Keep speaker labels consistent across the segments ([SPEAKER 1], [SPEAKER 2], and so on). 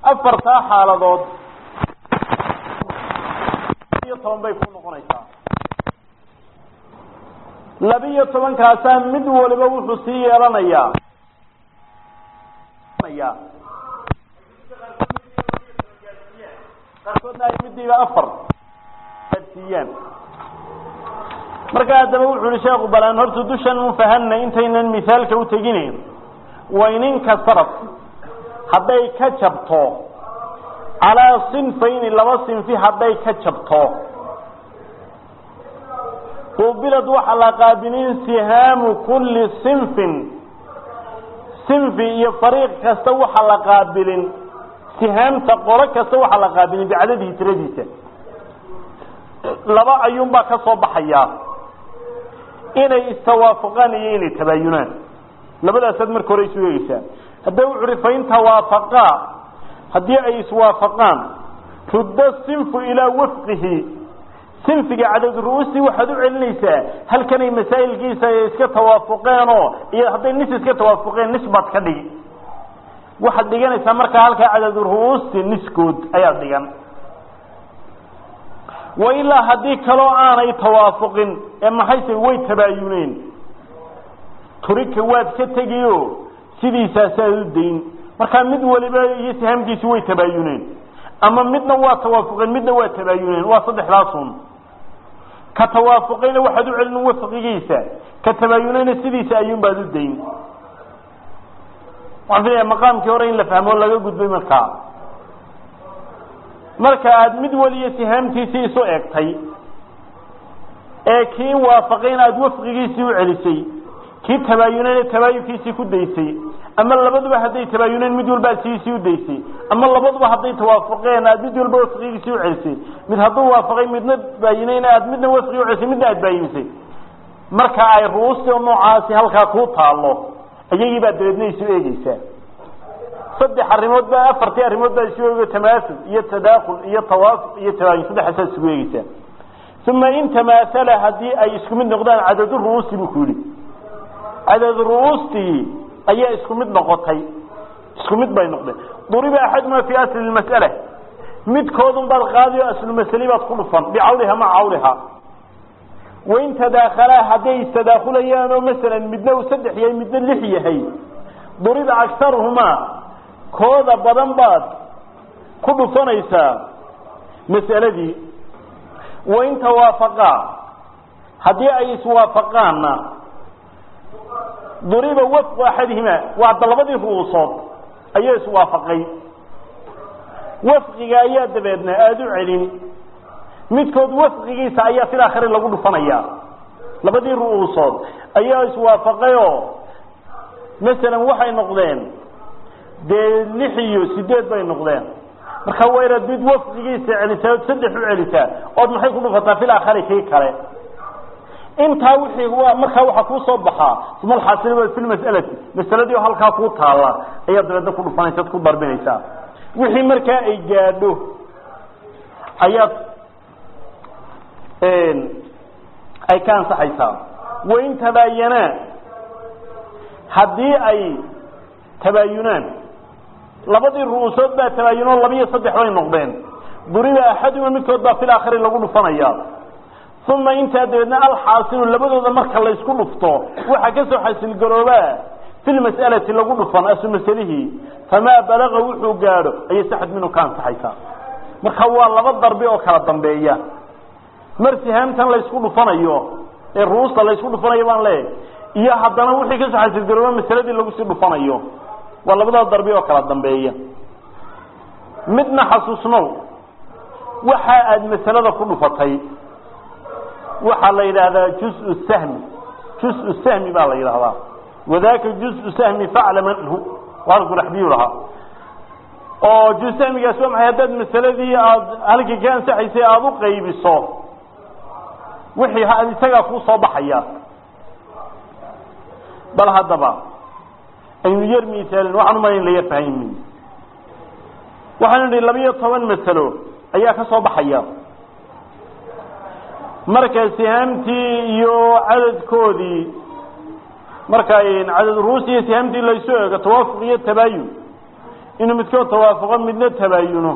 [SPEAKER 1] afartaa xaaladood iyo toban bay ku noqonaysaa labiyo tobankaasaa mid waliba wuxuu sii yeelanayaa qaarkoodna ay midiiba afar gaadsiiyaan marka haddaba wuxu uhi sheekhu balaan horta dushan un fahanay intaynan misaalka u teginayn wayninka saraf hadday ka jabto calaa sinfayni laba sinfi hadday ka jabto qubilad waxaa la qaabilin sihaamu kulli sinfin sinfi iyo fariiq kasta waxaa la qaabilin sihaamta qolo kasta waxaa la qaabilin bicadadihi tiradiisa laba ayuunbaa ka soo baxayaa inay istawaafaqaan iyo inay tabaayunaan labadaasaad marka hore isu eegeysaa hadda wuxu uhi fain tawaafaqaa haddii ay iswaafaqaan rudda sinfu ilaa wafqihi sinfiga cadad ru-uustii waxaad u celinaysaa halkanay masaa'ilkiisa iska tawaafuqeenoo iyo hadday nis iska tawaafuqeen nis baad ka dhigi waxaad dhiganaysaa markaa halkaa cadad ru-uusti niskood ayaad dhigan wa ilaa haddii kaloo aanay tawaafuqin ee maxayse way tabaayuneen turika waad ka tegiyo sidiisaasaad u dayn markaa mid waliba iyo sihaamkiisi way tabaayuneen ama midna waa tawaafuqeen midna waa tabaayuneen waa saddexdaasun ka tawaafuqayna waxaad u celin wafqigiisa ka tabaayunayna sidiisa ayuunbaad u dayn waxaan filaya maqaamkii hore in la fahmo laga gudbay markaa marka aada mid waliyo sihaamtiisii isu egtay ee kii waafaqayna aada wafqigiisii u celisay kii tabaayunayna tabaayunkiisii ku daysay ama labaduba hadday tabaayuneen mid walba aad sidiisii u daysay ama labaduba hadday tawaafaqeen aad mid walba wafqigiisii u celisay mid hadduu waafaqay midna baayinayna aad midna wafqigi u celisay midna aad baayinisay marka ay ruusti noocaasi halkaa kuu taalo iyagii baad dabeedna isu eegeysaa saddex arrimood baa afartii arrimood baa isu eego tamaasul iyo tadaakul iyo tawaafuq iyo tabaayun saddexaasaa isugu eegeysaa uma in tamaasala haddii ay isku mid noqdaan cadadu ru'uusti buu ku yidhi cadad ru'uustii ayaa isku mid noqotay isku mid bay noqdeen duriba axaduma fii asli mas'ala midkoodun baad qaadi o aslu masali baad ku dhufan bicawliha maca cawliha wain tadaakhalaa hadday istadaakulayaan oo masalan midna uu saddex yahay midna lix yahay duriba aktaruhumaa kooda badan baad ku dhufanaysaa mas'aladii wain tawaafaqaa haddii ay iswaafaqaanna duriba wafqu axadihima waa da labadii ru'uusood ayaa iswaafaqay wafqiga ayaa dabeedna aada u celin midkood wafqigiisa ayaa fil aakhiri lagu dhufanaya labadii ru'uusood ayaa iswaafaqayoo masalan waxay noqdeen dee lix iyo sideed bay noqdeen marka waa inaad mid wafqigiisa celisaa ood saddex u celisaa ood maxay ku dhufataa fil aakhiri kii kale intaa wixii waa markaa waxaa kuu soo baxaa uma alxaasil fi lmas'alati masaladii oo halkaa kuu taalla ayaa dabeedna ku dhufanaysa ad ku darbinaysaa wixii markaa ay gaadho ayaad ay ka ansaxaysaa wain tabaayanaa haddii ay tabaayunaan labadii ru'uusood baa tabaayunoo labiyo saddex bay noqdeen duriba axaduma midkood baa fil aakhiri lagu dhufanaya uma intaa dabeedna alxaasilu labadooda marka laysku dhufto waxaa kasoo xasilgaroobaa fi lmas'alati lagu dhufan asu masalihii famaa balaga wuxuu gaadho ayay saxad minhu ka ansaxaysaa marka waa laba darbi oo kala dambeeya mar sihaamtan laysku dhufanayo ee ruusta laysku dhufanayo baan leeyahay iyo haddana wixii kasoo xasilgarooba masaladii lagu sii dhufanayo waa labada darbi oo kala dambeeya midna xasuusnow waxa aada masalada ku dhufatay waxaa la yidhaahdaa juz sahmi juz sahmi baa la yidhahdaa wadaka juz sahmi faclam anhu waarguraxdiyu lahaa oo juz sahmigaas waa maxay haddaad masaladii aada halkii ka ansaxaysay aada u qaybiso wixii isagaa kuu soo baxaya bal haddaba aynu yar misaalin waxaan umala in la yar fahaymin waxaanu idhi labiyo toban masalo ayaa ka soo baxaya marka sihaamtii iyo cadadkoodii marka cadad ruus iyo sihaamtii laysu eego tawaafuq iyo tabaayun inuu midkood tawaafuqo midna tabaayuno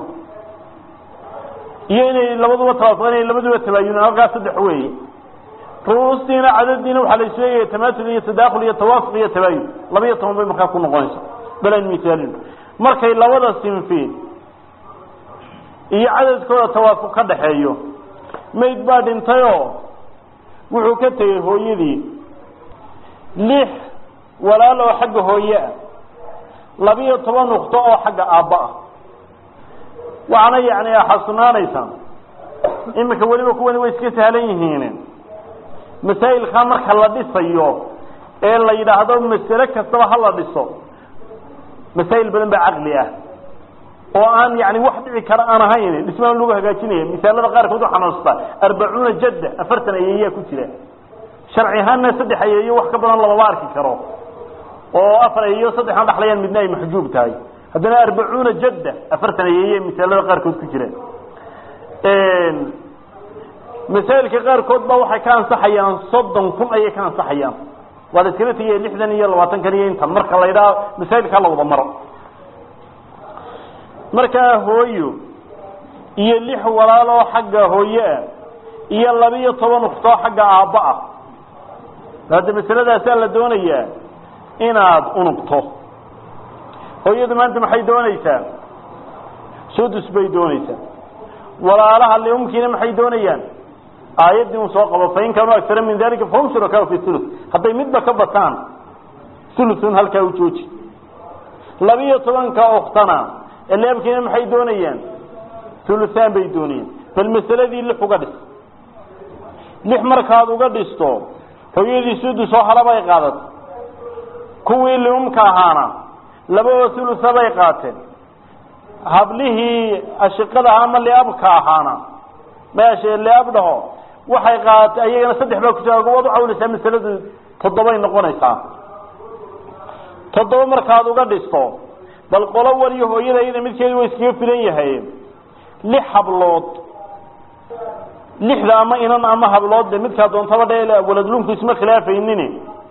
[SPEAKER 1] iyo inay labaduba tawaafuqan inay labaduba tabaayuno halkaas saddex weeye ru'uustiina cadadiina waxaa la isleeyahay tamaatul iyo tadaakul iyo tawaafuq iyo tabaayun laba iyo toban bay markaa ku noqonaysa balan misaalin markay labada sinfi iyo cadadkooda tawaafuq ka dhaxeeyo mayd baa dhintayoo wuxuu ka tegey hooyadii lix walaal oo xagga hooye ah labiyo toban nuqto oo xagga aabba ah waxaana yacni xasunaanaysaa iminka weliba kuwani way iska sahlan yihiin masaa'ilkaa marka la dhisayo ee la yidhaahdo masale kastaba ha la dhiso masaa'il badan baa caqli ah oo aan yani wax dhici kara aan ahayn dhismaan lagu hagaajinaya misaalada qaarkood waxaa noostaa arbacuuna jadda afartan ayeeyaa ku jira sharci ahaanna saddex ayeeyo wax ka badan lamama arki karo oo afar ayeeyo saddexan dhaxlayaan midna ay maxjuub tahay haddana arbacuuna jadda afartan ayeeye misaalada qaarkood ku jira masaa'ilka qaarkood ba waxay ka ansaxayaan soddon kun ayay ka ansaxayaan waa la iskala tegaya lixdan iyo labaatan kan iyo intan marka la ydhaha masaa'ilkaa la wada maro markaa hooyo iyo lix walaaloo xagga hooye ah iyo labiyo toban uktoo xagga aabba ah hadda masaladaasaa la doonayaa inaad unugto hooyadu maanta maxay doonaysaa sudus bay doonaysaa walaalaha liumkiina maxay doonayaan aayaddii un soo qabo fain kaanuu agsara min dalika fahum shurakaau fi thuluth hadday midba ka bataan thuluthun halkaa u jooji labiyo tobanka uktana eleebkiina maxay doonayaan thuluthaan bay doonayaan bal masaladii lix uga dhis lix markaad uga dhisto hooyadii sudus oo halabay qaadatay kuwii liumka ahaana laba oo thulutha bay qaateen hablihii ashiqada ama liabka ahaana meesha liab dhaho waxay qaadatay ayagana saddex baa ku jira waad u cawlaysaa masaladu toddobay noqonaysaa toddoba markaad uga dhisto bal qolo waliyo hooyada iyada midkeedu waa iskaga filan yahay lix hablood lixda ama inan ama hablood de midkaa doontaba dhe waladlunku isma khilaafaynin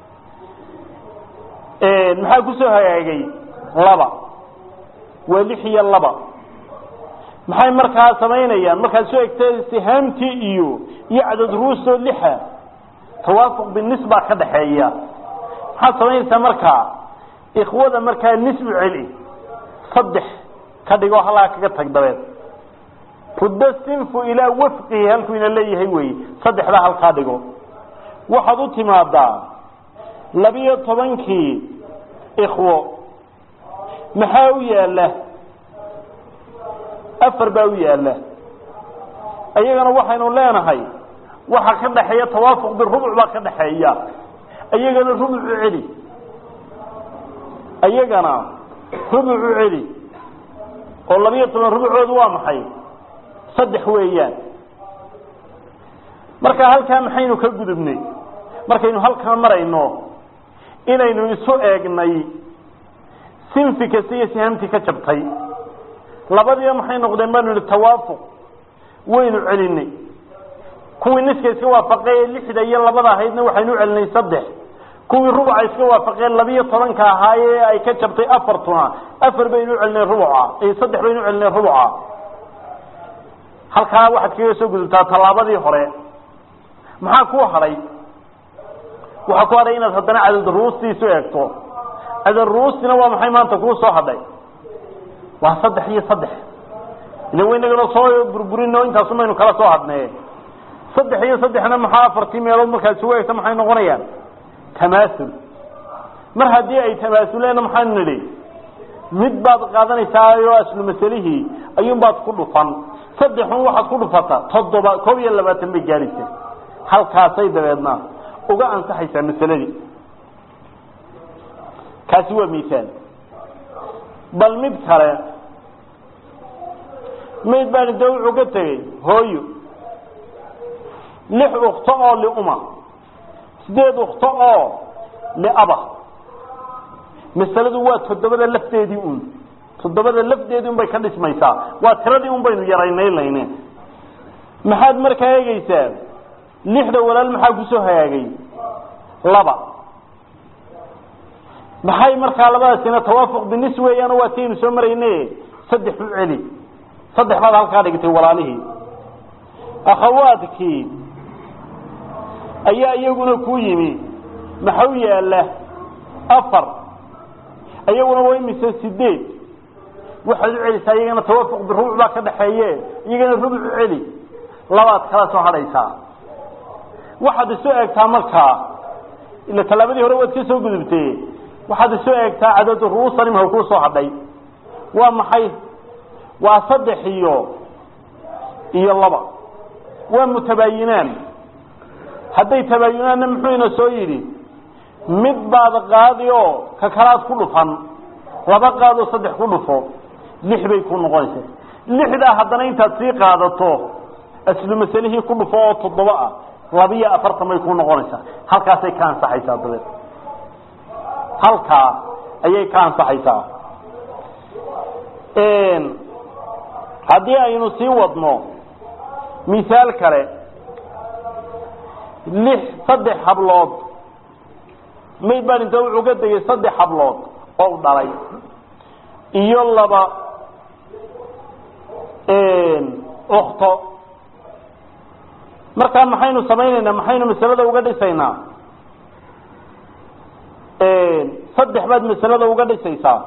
[SPEAKER 1] maxaa kusoo hagaagay laba waa lix iyo laba maxay markaa samaynayaan markaad soo egta sihaamtii iyo iyo cadad ruusoo lixa tawaafuq binisbaa ka dhaxeeya maxaad samaynaysaa markaa ikhwada markaa nisbu celi saddex ka dhigoo halaa kaga tag dabeed rudda sinfu ilaa wafqihi halkuu ina leeyahay wey saddexdaa halkaa dhigo waxaad u timaadaa labiyo tobankii ikhwo maxaa u yaala afar baa u yaala ayagana waxaynu leenahay waxa ka dhaxeeya tawaafuq birubuc baa ka dhaxeeya ayagana rubucu celi ayagana rubucu celi oo labiyo toban rubucoodu waa maxay saddex weeyaan marka halkaa maxaynu ka gudubnay markaynu halkaa marayno inaynu isu eegnay sinfi kasta iyo sihaamtii ka jabtay labadiiba maxay noqdeen baanu ihi tawaafuq waynu celinay kuwii niska iska waafaqee lixda iyo labada ahaydna waxaynu celinay saddex kuwii rubuca iska waafaqeen labiyo tobanka ahaayee ay ka jabtay afartuna afar baynu celinay rubuca saddex baynu celinay rubuca halkaa waxaad kaga soo gudubtaa tallaabadii hore maxaa ku hadhay waxaa ku hadhay inaad haddana cadad ruustiisu eegto cadad ruustina waa maxay maanta kuu soo hadhay waa saddex iyo saddex ila waynagana soo burburino intaasu maynu kala soo hadnee saddex iyo saddexna maxaa afartii meelood markaad isugu eegto maxay noqonayaan tamaasul mar haddii ay tamaasuleena maxaanu nidhi mid baad qaadanaysaayoo aslu masalihii ayuunbaad ku dhufan saddexun waxaad ku dhufata toddoba koob iyo labaatan bay gaadhaysa halkaasay dabeedna uga ansaxaysaa masaladii kaasi waa misaal bal mid kale mayd baan de wuxuu ka tegey hooyo lix ukto oo liuma sideed ukto oo liaba masaladu waa toddobada lafteedii un toddobada lafdeedii un bay ka dhismaysaa waa tiradii un baynu yaraynaylayne maxaad markaa eegeysaa lixda walaal maxaa kusoo hagaagay laba maxay markaa labadaasina tawaafuq binis weeyaan waa tiaynu soo marayne saddex u celi saddex baad halkaa dhigtay walaalihii akhawaadkii ayaa iyaguna ku yimi maxau yaala afar iyaguna waa imise sideed waxaad u celisaa iyagana tawaafuq birubuc baa ka dhaxeeye iyagana rubuc u celi labaad kala soo hadhaysaa waxaad isu eegtaa markaa ila tallaabadii hore waad ka soo gudubtee waxaad isu eegtaa cadadu ru'uusan imha kuu soo hadhay waa maxay waa saddex iyo iyo laba waa mutabaayinaan hadday tabaayunaanna muxuu ina soo yidhi mid baad qaadi oo ka kalaad ku dhufan laba qaadoo saddex ku dhufo lix bay ku noqonaysaa lixdaa haddana intaad sii qaadato aslu masalihii ku dhufo oo toddoba ah labiyo afartan bay ku noqonaysaa halkaasay ka ansaxaysaa dabeed halkaa ayay ka ansaxaysaa haddii aynu sii wadno misaal kale lix saddex hablood mayd baan inta wuxuu ka degay saddex hablood oo dhalay iyo laba ukto markaa maxaynu samaynaynaa maxaynu masalada uga dhisaynaa saddex baad masalada uga dhisaysaa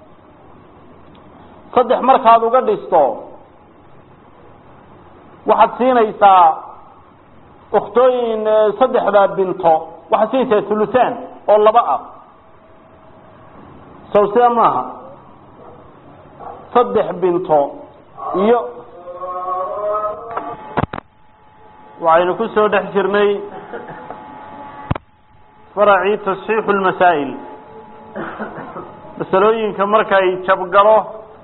[SPEAKER 1] saddex markaad uga dhisto waxaad siinaysaa ukhtooyin saddexdaa binto waxaad siinaysaa thulutaan oo laba ah sow sida maaha saddex binto iyo waxaynu ku soo dhex jirnay faracii tasxiixu lmasaa'il masalooyinka markay jabgalo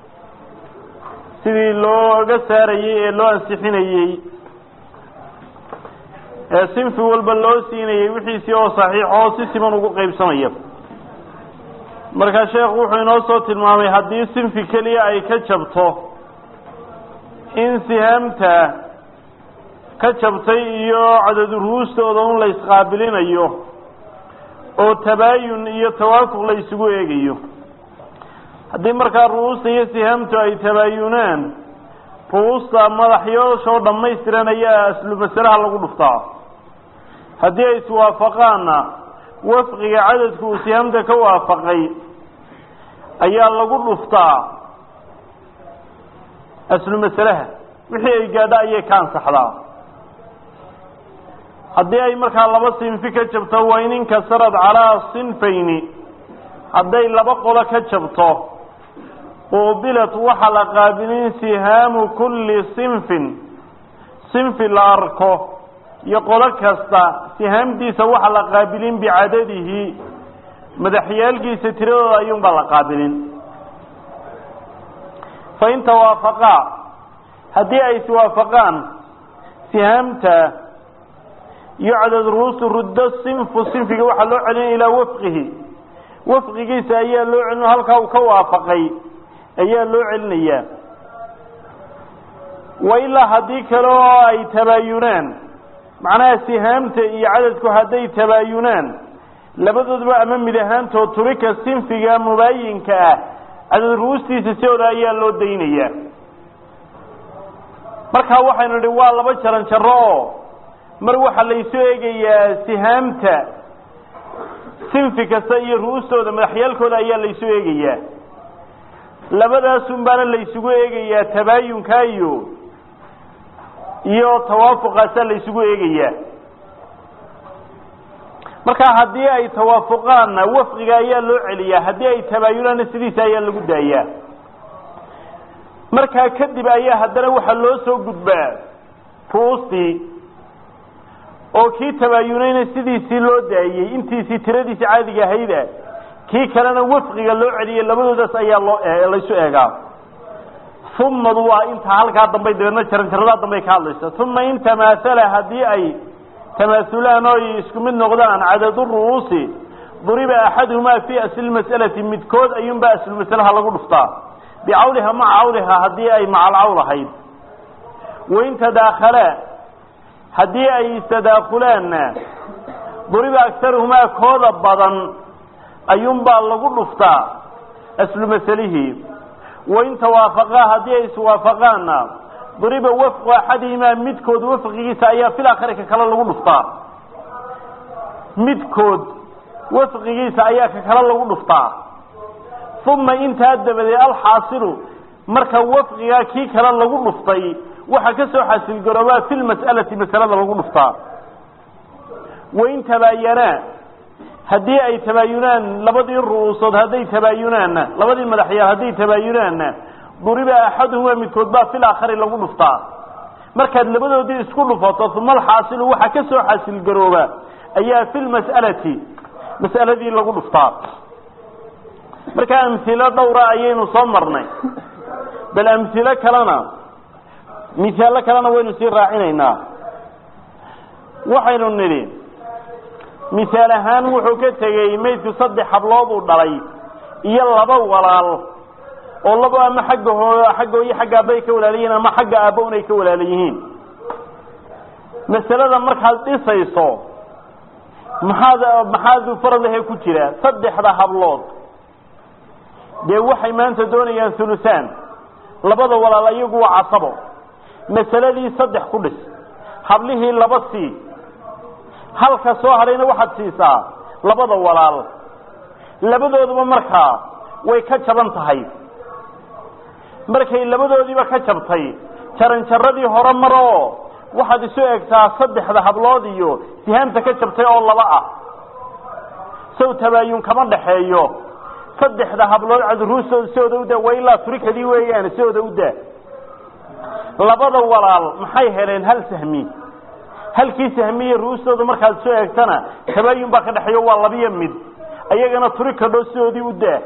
[SPEAKER 1] sidii looga saarayey ee loo ansixinayey ee sinfi walba loo siinayey wixiisii oo saxiix oo si siman ugu qaybsamaya markaa sheekhu wuxuu inoo soo tilmaamay haddii sinfi keliya ay ka jabto in sihaamta ka jabtay iyo cadadu ruustooda un la isqaabilinayo oo tabaayun iyo tawaafuq la isugu eegayo haddii markaa ru'uusta iyo sihaamtu ay tabaayunaan ru'uusta madaxyooshoo dhammaystiran ayaa aslu masalaha lagu dhuftaa haddii ay iswaafaqaanna wafqiga cadadku uu sihaamta ka waafaqay ayaa lagu dhuftaa aslu masalaha wixii ay gaadho ayay ka ansaxdaa haddii ay markaa laba sinfi ka jabto waa in inkasarad calaa sinfayni hadday laba qolo ka jabto quubilat waxa la qaabilin sihaamu kulli sinfin sinfi la arko iyo qolo kasta sihaamtiisa waxa la qaabilin bicadadihi madaxyaalkiisa tiradooda ayuunbaa la qaabilin fain tawaafaqaa haddii ay iswaafaqaan sihaamta iyo cadad ruusu ruddo sinfu sinfiga waxaa loo celinaya ilaa wafqihi wafqigiisa ayaa loo celin halkaa uu ka waafaqay ayaa loo celinayaa wa ilaa haddii kale oo ay tabaayunaan macnaha sihaamta iyo cadadku hadday tabaayunaan labadoodba ama mid ahaantood turika sinfiga mubaayinka ah cadad ruustiisa sidooda ayaa loo daynayaa markaa waxaynu idhi waa laba jaran jaro oo mar waxaa laysu eegayaa sihaamta sinfi kasta iyo ru'ustooda madaxyaalkooda ayaa laysu eegayaa labadaasun baana laysugu eegayaa tabaayunka iyo iyo tawaafuqaasaa laysugu eegayaa markaa haddii ay tawaafuqaanna wafqiga ayaa loo celiyaa haddii ay tabaayunaanna sidiisa ayaa lagu daayaa markaa kadib ayaa haddana waxaa loo soo gudbaa ru'ustii oo kii tabaayunayna sidiisii loo daayey intiisii tiradiisii caadiga ahayda kii kalena wafqiga loo celiyey labadoodaas ayaa loo laysu eegaa umadu waa inta halkaa dambay dabeedna jaranjaradaa dambay ka hadlaysa uma in tamaasala haddii ay tamaasulaan oo isku mid noqdaan cadadu ru'uusi duriba axaduhumaa fii asli mas'alati midkood ayuunbaa aslumasalaha lagu dhuftaa bicawliha maca cawliha haddii ay macalcawl ahayd wain tadaakhalaa haddii ay istadaakulaanna duriba agtaruhumaa kooda badan ayuunbaa lagu dhuftaa aslu masalihii wain tawaafaqaa haddii ay iswaafaqaanna duriba wafqu axadihimaa midkood wafqigiisa ayaa fil aakhari ka kale lagu dhuftaa midkood wafqigiisa ayaa ka kale lagu dhuftaa uma intaa dabadeed alxaasilu marka wafqigaa kii kale lagu dhuftay waxaa ka soo xasilgaroobaa fi lmas'alati masalada lagu dhuftaa wain tabaayanaa haddii ay tabaayunaan labadii ru'uusood hadday tabaayunaanna labadii madaxyaal hadday tabaayunaanna duriba axaduhumaa midkood baa fil aakhari lagu dhuftaa markaad labadoodii isku dhufato uma alxaasilu waxaa ka soo xasilgarooba ayaa fi lmas'alati mas'aladii lagu dhuftaa marka amhilo dhowra ayaynu soo marnay bal amhilo kalena misaallo kalena waynu sii raacinaynaa waxaynu nidhi misaal ahaan wuxuu ka tegey maydku saddex hablood uu dhalay iyo laba walaal oo labo ama xagga hoo xagga hooyo xagga aabba ay ka walaala yihiin ama xagga aabba un ay ka walaala yihiin masalada markaad dhisayso maxaad maxaad faradahe ku jira saddexda hablood dee waxay maanta doonayaan hulusaan labada walaal iyagu waa casabo masaladii saddex ku dhis hablihii laba sii halka soo hadhayna waxaad siisaa labada walaal labadooduba markaa way ka jaban tahay markay labadoodiiba ka jabtay jaranjaradii hore mar oo waxaad isu egtaa saddexda hablood iyo sihaamta ka jabtay oo laba ah sow tabaayun kama dhaxeeyo saddexda hablood cadruustooda sidooda u daa waa ilaa turikadii weeyaan sidooda u daa labada walaal maxay heleen hal sahmi halkii sahmiye ruustooda markaad soo eegtana tabaayun baa ka dhexeeyo waa labiyo mid ayagana turikadho sidoodii u daa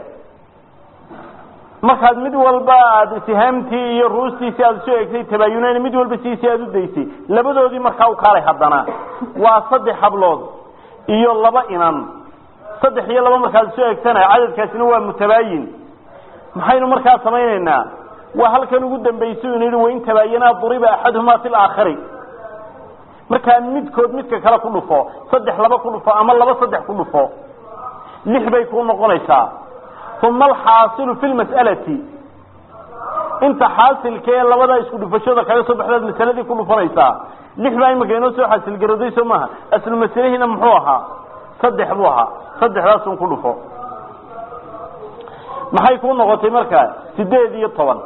[SPEAKER 1] markaad mid walba aad sihaamtii iyo ruustiisii aad soo eegtay tabaayuneyn mid walba siisii aad u daysay labadoodii markaa u kaalay haddana waa saddex hablood iyo laba inan saddex iyo laba markaad soo eegtana cadadkaasina waa mutabaayin maxaynu markaa samaynaynaa waa halkan ugu dambaysa inu yidhi wain tabaayanaa duriba axaduhumaa fi laakhari markaa midkood midka kale ku dhufo saddex laba ku dhufo ama laba saddex ku dhufo lix bay ku noqonaysaa uma alxaasilu fi lmas'alati inta xaasilkee labada isku dhufashooda kaga soo baxdaad masaladii ku dhufanaysaa lix baa imika inoo soo xaasilgarooday soo maaha aslu masalihiina muxuu ahaa saddex buu ahaa saddexdaasun ku dhufo maxay kuu noqotay markaa sideed iyo toban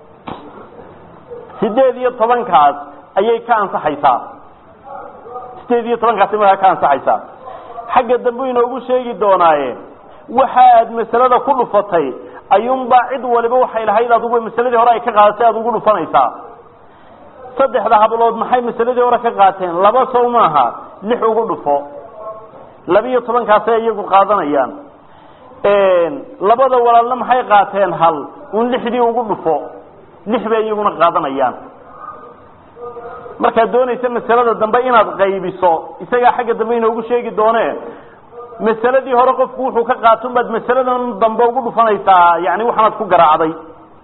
[SPEAKER 1] sideed iyo tobankaas ayay ka ansaxaysaa sideed iyo tobankaasay markaa ka ansaxaysaa xagga dambu inoogu sheegi doonaaye waxa aad masalada ku dhufatay ayuunbaa cid waliba waxay lahayd adugu masaladii hore ay ka qaadatay aad ugu dhufanaysaa saddexda hablood maxay masaladii hore ka qaateen laba sow maaha lix ugu dhufo labiyo tobankaasay iyagu qaadanayaan labada walaalna maxay qaateen hal un lixdii ugu dhufo lix bay iyaguna qaadanayaan markaad doonaysa masalada dambe inaad qaybiso isagaa xagga dambe inoogu sheegi doone masaladii hore qofku wuxuu ka qaatun baad masaladan dambe ugu dhufanaysaa yani waxaanaad ku garaacday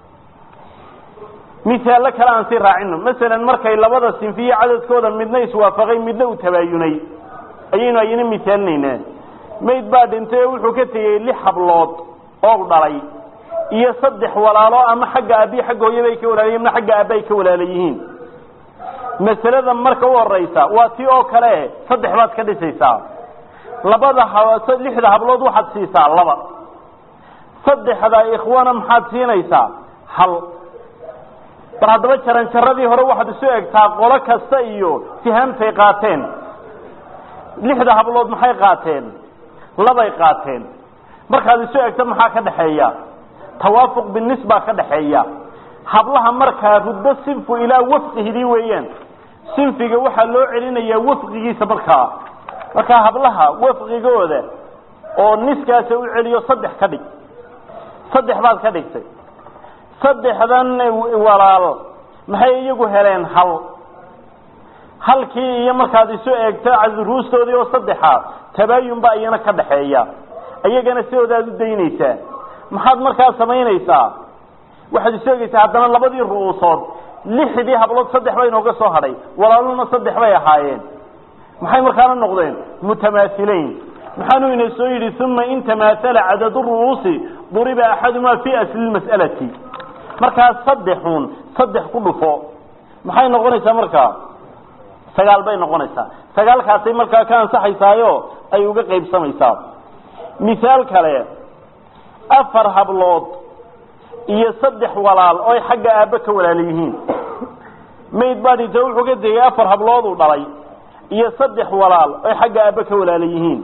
[SPEAKER 1] misaallo kale aan sii raacino masalan markay labada sinfiye cadadkooda midna iswaafaqay midna uu tabaayunay ayaynu ayna misaalinaynaa mayd baa dhintay oo wuxuu ka tegey lix hablood oo dhalay iyo saddex walaalo ama xagga aabiyi xagga hooyabay ka walaalayihin ama xagga aabba ay ka walaala yihiin masalada marka u horeysa waa tii oo kale saddex baad ka dhisaysaa labada lixda hablood waxaad siisaa laba saddexda ikhwana maxaad siinaysaa hal bal haddaba jaranjaradii hore waxaad isu egtaa qolo kasta iyo sihaamtay qaateen lixda hablood maxay qaateen labay qaateen markaad isu egto maxaa ka dhaxeeya tawaafuq binis baa ka dhaxeeya hablaha markaa ruddo sinfu ilaa wafqihidii weeyaan sinfiga waxaa loo celinayaa wafqigiisa markaa markaa hablaha wafqigooda oo niskaasa u celiyo saddex ka dhig saddex baad ka dhigtay saddexdan walaal maxay iyagu heleen hal halkii iyo markaad isu eegto ruustoodii oo saddexa tabaayun baa iyana ka dhaxeeya iyagana sidoodaad u daynaysaa maxaad markaa samaynaysaa waxaad isu egeysaa haddana labadii ru'uusood lixdii hablood saddex baa inooga soo hadhay walaaluna saddex bay ahaayeen maxay markaana noqdeen mutamaasileyn maxaanuu ina soo yidhi uma in tamaathala cadadu ru'uusi duriba axadumaa fi asli lmas'alati markaa saddexun saddex ku dhufo maxay noqonaysaa markaa sagaal bay noqonaysaa sagaalkaasay markaa ka ansaxaysaayo ay uga qaybsamaysaa misaal kale afar hablood iyo saddex walaal oo ay xagga aabbe ka walaala yihiin mayd baa dhinta wuxuu ka tegey afar hablood uu dhalay iyo saddex walaal oo ay xagga aabbe ka walaala yihiin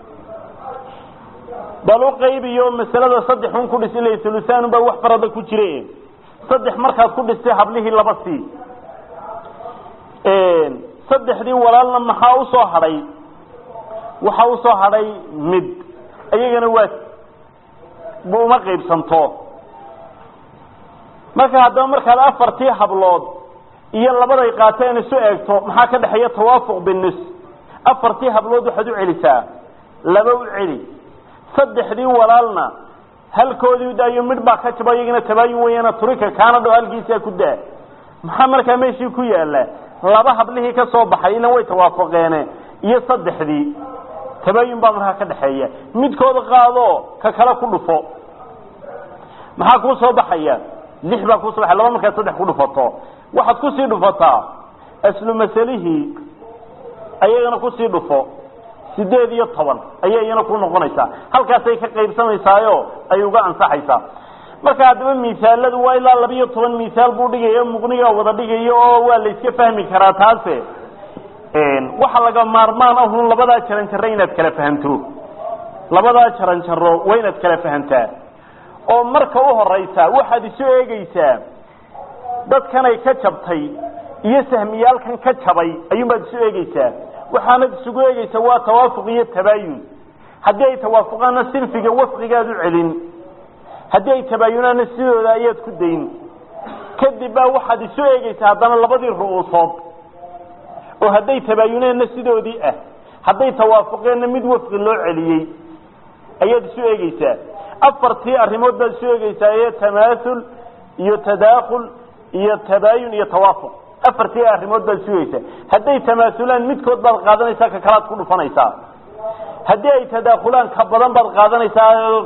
[SPEAKER 1] bal u qaybiyo masalada saddex un ku dhis ila ulusaanun baa wax farada ku jire saddex markaad ku dhistay hablihii laba sii saddexdii walaalna maxaa usoo hadhay waxaa usoo hadhay mid iyagana waa uma qaybsanto marka haddaba markaad afartii hablood iyo labaday qaateen isu eegto maxaa ka dhexeeya tawaafuq binis afartii hablood waxaad u celisaa laba u celi saddexdii walaalna halkoodii daayo midh baa ka jaba iyagana tabaayun weyana turika kaana dhow halkiisaa ku daa maxaa markaa meeshii ku yaala laba hablihii ka soo baxay ilan way tawaafaqeene iyo saddexdii tabaayun baa markaa ka dhexeeya midkooda qaado ka kale ku dhufo maxaa kuu soo baxaya lix baa kuusoo baxay laba markaad saddex ku dhufato waxaad kusii dhufataa aslu masalihii ayagana kusii dhufo sideed iyo toban ayay iyana ku noqonaysaa halkaasay ka qaybsamaysaayo ay uga ansaxaysaa marka haddaba misaaladu waa ilaa labiyo toban misaal buu dhigaya muqniga wada dhigayo oo waa la iska fahmi karaa taase waxa laga maarmaan ahun labadaa jaran jaro inaad kala fahamto labadaa jaran jaro waa inaad kala fahamtaa oo marka u horeysa waxaad isu eegeysaa dadkanay ka jabtay iyo sahmiyaalkan ka jabay ayuunbaad isu eegeysaa waxaanad isugu eegeysaa waa tawaafuq iyo tabaayun haddii ay tawaafuqaanna sinfiga wafqigaad u celin haddii ay tabaayunaanna sidooda ayaad ku dayn kadib baa waxaad isu eegeysaa haddana labadii ru'uusood oo hadday tabaayuneenna sidoodii ah hadday tawaafuqeenna mid wafqi loo celiyey ayaad isu eegeysaa afartii arrimood baad isu eegeysaa ee tamaasul iyo tadaakhul iyo tabaayun iyo tawaafuq afartii arrimood baad isu eegeysaa hadday tamaasulaan midkood baad qaadanaysaa ka kalaad ku dhufanaysaa haddii ay tadaakhulaan ka badan baad qaadanaysaa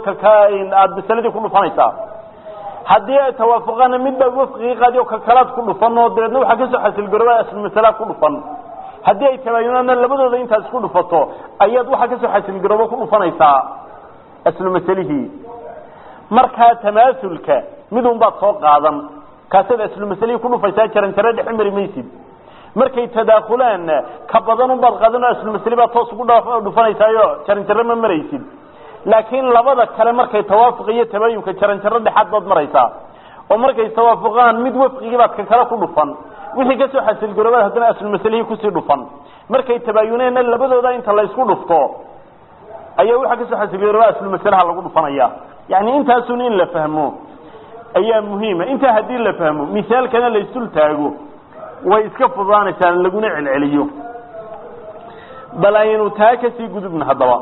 [SPEAKER 1] aada masaladii ku dhufanaysaa haddii ay tawaafuqaanna mid baad wafqigii qaadi oo ka kalaad ku dhufan oo dabeedna waxaa kasoo xasilgarooba aslu masalaa ku dhufan haddii ay tabaayunaanna labadooda intaad isku dhufato ayaad waxaa kasoo xasilgarooba ku dhufanaysaa aslu masalihii markaa tamaasulka midun baad soo qaadan kaasaad aslu masalihii ku dhufaysaa jaran jaro dhexe mari maysid markay tadaakulaanna ka badanun baad qaadan oo aslu masali baad toos ugu dhufanaysaayo jaran jaro ma maraysid laakiin labada kale markay tawaafuq iyo tabayunka jaran jaro dhexaad baad maraysaa oo markay tawaafuqaan mid wafqigii baad ka kale ku dhufan wixii kasoo xasilgaroobaad haddana aslu masalihii kusii dhufan markay tabaayuneenna labadooda inta laysku dhufto ayaa waxaa kasoo xasilgarooba aslu masalaha lagu dhufanaya yani intaasun in la fahmo ayaa muhiima intaa haddii la fahmo misaalkana la isdul taago way iska fudaanaysaa laguna celceliyo bal aynu taa kasii gudubna haddaba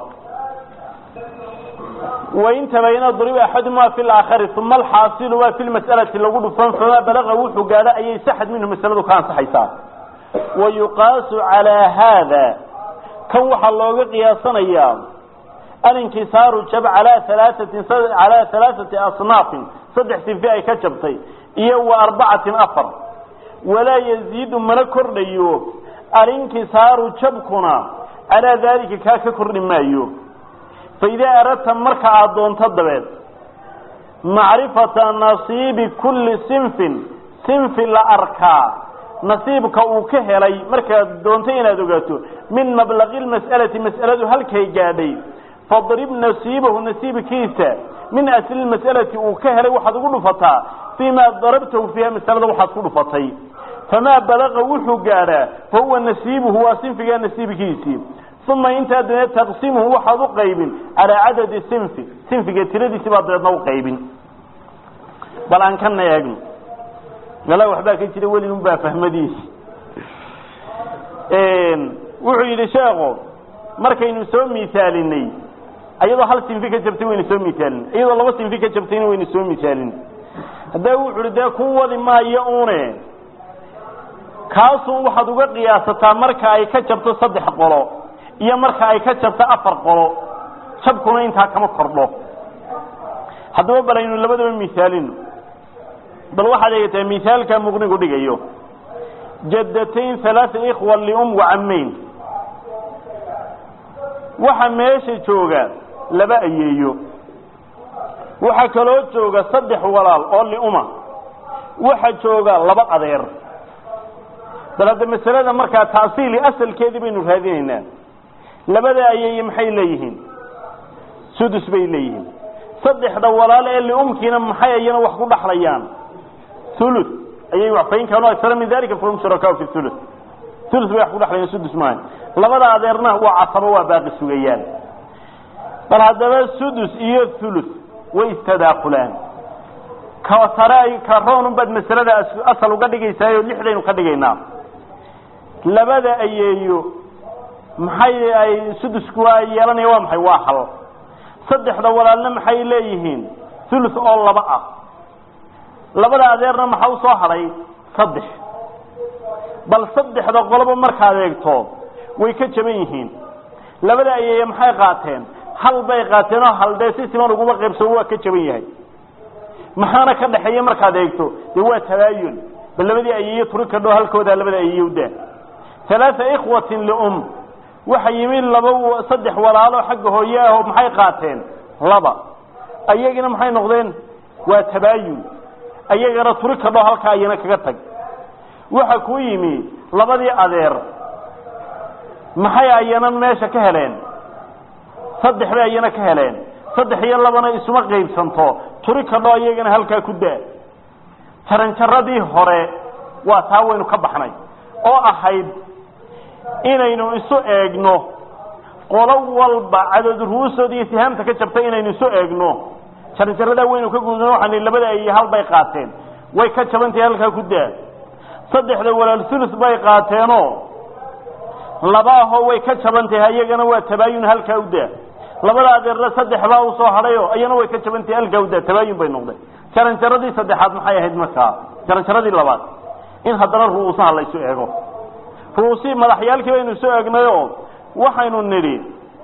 [SPEAKER 1] wain tabayana duriba axaduma fi laakhari uma alxaasilu waa fi lmas'alati lagu dhufan famaa balaga wuxuu gaadho ayay saxad minhu masaladu ka ansaxaysaa wa yuqaasu calaa haada kan waxaa looga qiyaasanayaa alinkisaaru jab alaa alaatin calaa halaaثati asnaafin saddex sinfi ay ka jabtay iyo wa arbacatin afar walaa yaziidu mana kordhayo alinkisaaru jabkuna calaa daalika kaa ka kordhi maayo faidaa aradta marka aada doonto dabeed macrifata nasiibi kulli sinfin sinfi la arkaa nasiibka uu ka helay markaad doonto inaad ogaato min mablaqi lmas'alati mas'aladu halkay gaadhay fadrib nasiibahu nasiibkiisa min asli mas'alati uu ka helay waxaad ugu dhufataa fii ma darabtahu fiiha masalada waxaad ku dhufatay famaa balaqa wuxuu gaadhaa fa huwa nasiibuhu waa sinfigaa nasiibkiisii uma intaa dabeed taqsimuhu waxaad u qaybin calaa cadadi sinfi sinfiga tiradiisi baad dabeedna u qaybin bal aan kana eegno mala waxbaa ka jira weligun baa fahmadiisi wuxuu yidhi sheeko markaynu soo misaalinay iyadoo hal sinfi ka jabtay waynu soo misaalin iyadoo laba sinfi ka jabtayna waynu soo misaalin haddee wuxu hi dee ku wadi maayo une kaasun waxaad uga qiyaasataa marka ay ka jabto saddex qolo iyo marka ay ka jabto afar qolo jabkuna intaa kama kordho haddaba bal aynu labadaba misaalino bal waxaad eegataa misaalka muqnigu dhigayo jaddatayn halaaa ikhwa lium wacamayn waxa meesha jooga laba ayeeyo waxaa kaloo jooga saddex walaal oo liuma waxa jooga laba adeer bal hadda masalada markaa taasiili asalkeedii baynu raadinaynaa labada ayeeye maxay leeyihiin sudus bay leeyihiin saddexda walaal ee liumkiina maxay ayana wax ku dhaxlayaan ulu ayay wax fain kaanuu aksara min dalika fahum shurakaau fi ulu ulu bay wax ku dhaxlayaan sudus maaha labada adeerna waa casabo waa baaqi sugayaan bal haddaba sudus iyo ulu way istadaakulaan ka sare ka roonun baad masalada asal uga dhigaysaayo lixdaynu ka dhigaynaa labada ayeeyo maxay ay sudusku waa yeelanaya waa maxay waa hal saddexda walaalna maxay leeyihiin ulus oo laba ah labada adeerna maxaa u soo hadhay saddex bal saddexda qoloba markaad eegto way ka jaban yihiin labada ayeeye maxay qaateen hal bay qaateen oo hal dee si siman uguma qaybsamo waa ka jaban yahay maxaana ka dhaxeeya markaad eegto dee waa tabaayun bal labadii ayeeye turi kadho halkoodaa labada ayeeye udaa alaaa ikhwatin lium waxa yimi laba saddex walaalo xagga hooye ah oo maxay qaateen laba ayagina maxay noqdeen waa tabaayun ayagana turi kadho halkaa ayana kaga tag waxa ku yimi labadii adeer maxay ayana meesha ka heleen saddex bay ayana ka heleen saddex iyo labana isuma qaybsanto turi kadho ayagana halkaa ku daa jaranjaradii hore waa taa waynu ka baxnay oo ahayd inaynu isu eegno qolo walba cadad ru'uusood iyo sihaamta ka jabtay inaynu isu eegno jaranjaradaa waynu ka gudno waxaan labada ay hal bay qaateen way ka jabantahay halkaa ku daa saddexda walaal sulus bay qaateenoo laba ahoo way ka jabantahay ayagana waa tabaayun halkaa u daa labada adeerna saddex baa usoo hadhayo ayana way ka jabantahay halkaa u daa tabaayun bay noqdeen jaranjaradii saddexaad maxay ahayd markaa jaranjaradii labaad in haddana ru'uusaha la isu eego ru'uusihii madaxyaalkii baynu soo eegnayoo waxaynu nidhi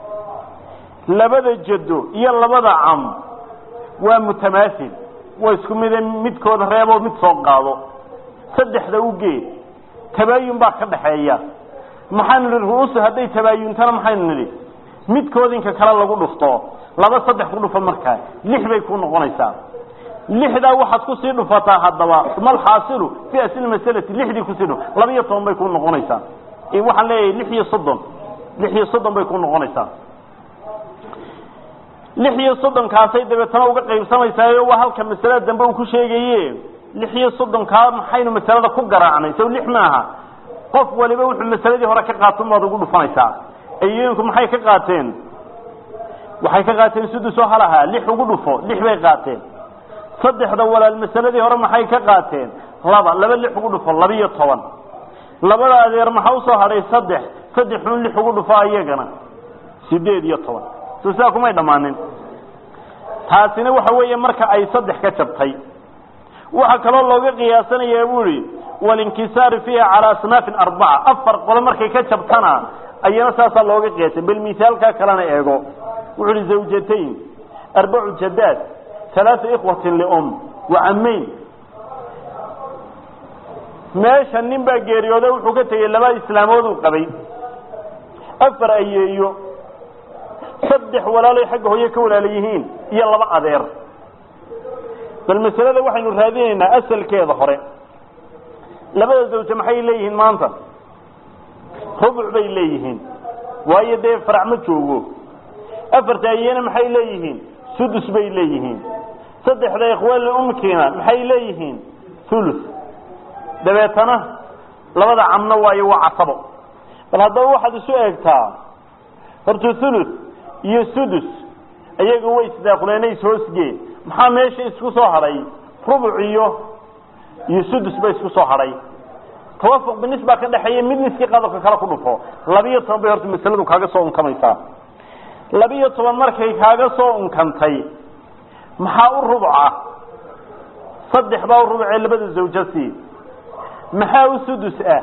[SPEAKER 1] labada jaddo iyo labada cam waa mutamaasil waa isku mide midkooda reeboo mid soo qaado saddexda u geed tabaayun baa ka dhaxeeya maxaynu nidhi ru'uusu hadday tabaayuntana maxaynu nidhi midkood inka kale lagu dhufto laba saddex ku dhufo markaa lix bay ku noqonaysaa lixdaa waxaad kusii dhufataa haddaba malxaasilu fi asli masalati lixdii kusii dhuf laba iyo toban bay ku noqonaysaa waxaan leeyahay lix iyo soddon lix iyo soddon bay ku noqonaysaa lix iyo soddonkaasay dabeetana uga qaybsamaysaayo waa halka masalada dambe uu ku sheegaye lix iyo soddonkaa maxaynu masalada ku garaacnay sow lix maaha qof waliba wuxuu masaladii hore ka qaaton baad ugu dhufanaysaa ayooyinku maxay ka qaateen waxay ka qaateen sudusoo halahaa lix ugu dhufo lix bay qaateen saddexda walaal masaladii hore maxay ka qaateen laba laba lix ugu dhufo labiyo toban labada adeer maxaa usoo hadhay saddex saddexun lix ugu dhufo ayagana sideed iyo toban so sidaa kumay dhammaanin taasina waxa weeye marka ay saddex ka jabtay waxaa kaloo looga qiyaasanayaa bu ihi walinkisaari fiiha calaa asnaafin arbaca afar qolo markay ka jabtana ayana saasaa looga qiyaasay bal misaalkaa kalena eego wuxu uhi zawjatayn arbacu jadaad alaaa ikhwatin lium wa camayn meesha nin baa geeriyooda wuxuu ka tegey laba islaamood uu qabay afar ayeeyo saddex walaaloy xagga hooye ka walaala yihiin iyo laba adeer bal masalada waxaynu raadinaynaa asalkeeda hore labada zawje maxay leeyihiin maanta rubuc bay leeyihiin waayo dee farac ma joogo afarta ayena maxay leeyihiin sudus bay leeyihiin saddexda ikhwaali umkiina maxay leeyihiin ulus dabeetana labada camno waayo waa casabo bal haddaba waxaad isu eegtaa horta ulus iyo sudus ayaga way isdaakuleena ishoosgeen maxaa meesha isku soo hadhay rubuc iyo iyo sudus ba isku soo hadhay tawafuq binis baa ka dhexeeya mid niskii qadobka kale ku dhufo labiyo toban bay horta masaladu kaaga soo unkamaysaa labiyo toban markay kaaga soo unkantay maxaa u rubuca saddex baa u rubucee labada zawjasi maxaa u sudus ah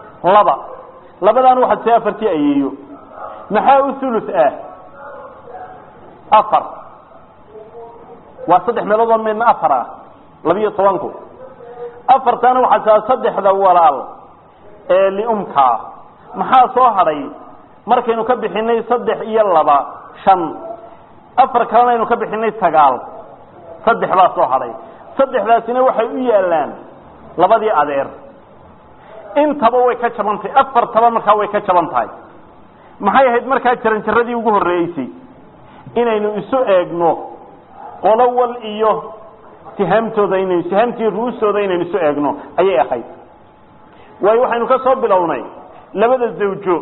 [SPEAKER 1] laba labadaan waxaad see afartii ayeeyo maxaa u ulus ah afar waa saddex meelood oo midna afar ah labiyo tobanku afartana waxaa taa saddexda walaal ee liumkaa maxaa soo hadhay markaynu ka bixinay saddex iyo laba shan afar kalena aynu ka bixinay sagaal saddex baa soo hadhay saddexdaasina waxay u yaalaan labadii adeer intaba way ka jaban tahay afartaba markaa way ka jaban tahay maxay ahayd markaa jaranjaradii ugu horreeysay inaynu isu eegno qolo wal iyo sihaamtooda inaynu sihaamtii ru'ustooda inaynu isu eegno ayay ahayd waayo waxaynu ka soo bilownay labada zawjo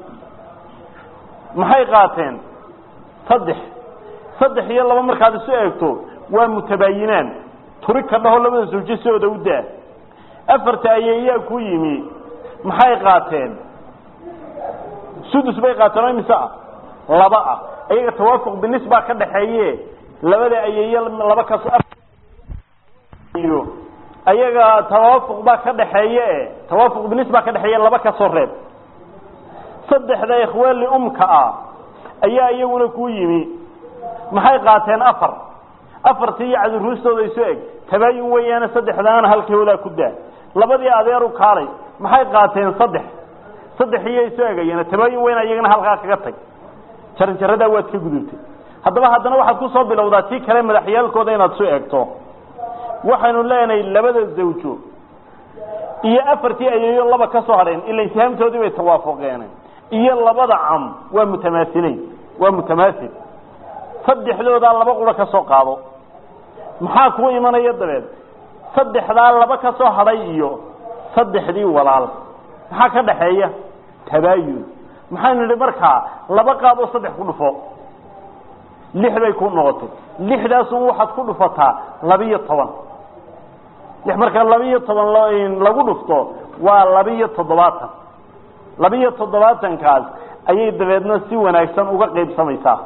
[SPEAKER 1] maxay qaateen saddex saddex iyo laba markaad isu eegto waa mutabaayinaan turi ka dhaho labada zawjo sidooda u daa afarta ayeeyaa ku yimi maxay qaateen sudus bay qaateen oo imise ah laba ah ayaga tawaafuq binis baa ka dhaxeeye labada ayeeye laba kaso iyo ayaga tawaafuq baa ka dhaxeeye tawaafuq binis baa ka dhexeeye laba kasoo reeb saddexda ikhwaali umka ah ayaa iyaguna ku yimi maxay qaateen afar afartii iyo cadiruustooda isu eg tabaayun weeyaane saddexdaana halkoodaa ku daa labadii adeeru kaalay maxay qaateen saddex saddex iyo isu egayeen tabaayun weyn iyagana halkaa kaga tag jaranjaradaa waad ka gudubtay haddaba haddana waxaad ku soo bilowdaa tii kale madaxyaalkooda inaad isu eegto waxaynu leenahay labada zawjo iyo afartii ayeeyo laba ka soo hadheen ila intihaamtoodii bay tawaafuqeen iyo labada cam waa mutamaasileyn waa mutamaasil saddexdoodaa laba qura ka soo qaado maxaa kuu imanaya dabeed saddexdaa laba ka soo hadhay iyo saddexdii walaal maxaa ka dhaxeeya tabaayun maxaynu nidhi markaa laba qaad oo saddex ku dhufo lix bay ku noqotay lixdaasun waxaad ku dhufataa labiyo toban lix markaa labiyo toban lagu dhufto waa labiyo toddobaatan labiyo toddobaatankaas ayay dabeedna si wanaagsan uga qaybsamaysaa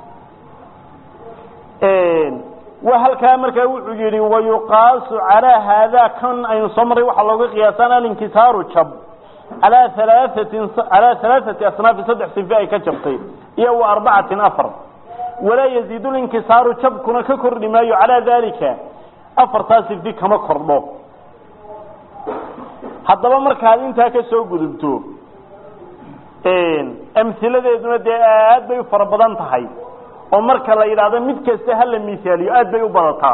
[SPEAKER 1] waa halkaa markaa wuxuu yihi wayuqaasu calaa haadaa kan aynu soo marray waxaa looga qiyaasaan alinkisaaru jab alaa alaatin calaa halaaثati asnaafi saddex sife ay ka jabtay iyo wa arbacatin afar walaa yaziidu linkisaaru jabkuna ka kordhi maayo calaa dalika afartaa sifi kama kordho haddaba markaad intaa ka soo gudubto amhiladeeduna dee aad bay u fara badan tahay oo marka la yidhaahdo mid kasta hala misaaliyo aad bay u badataa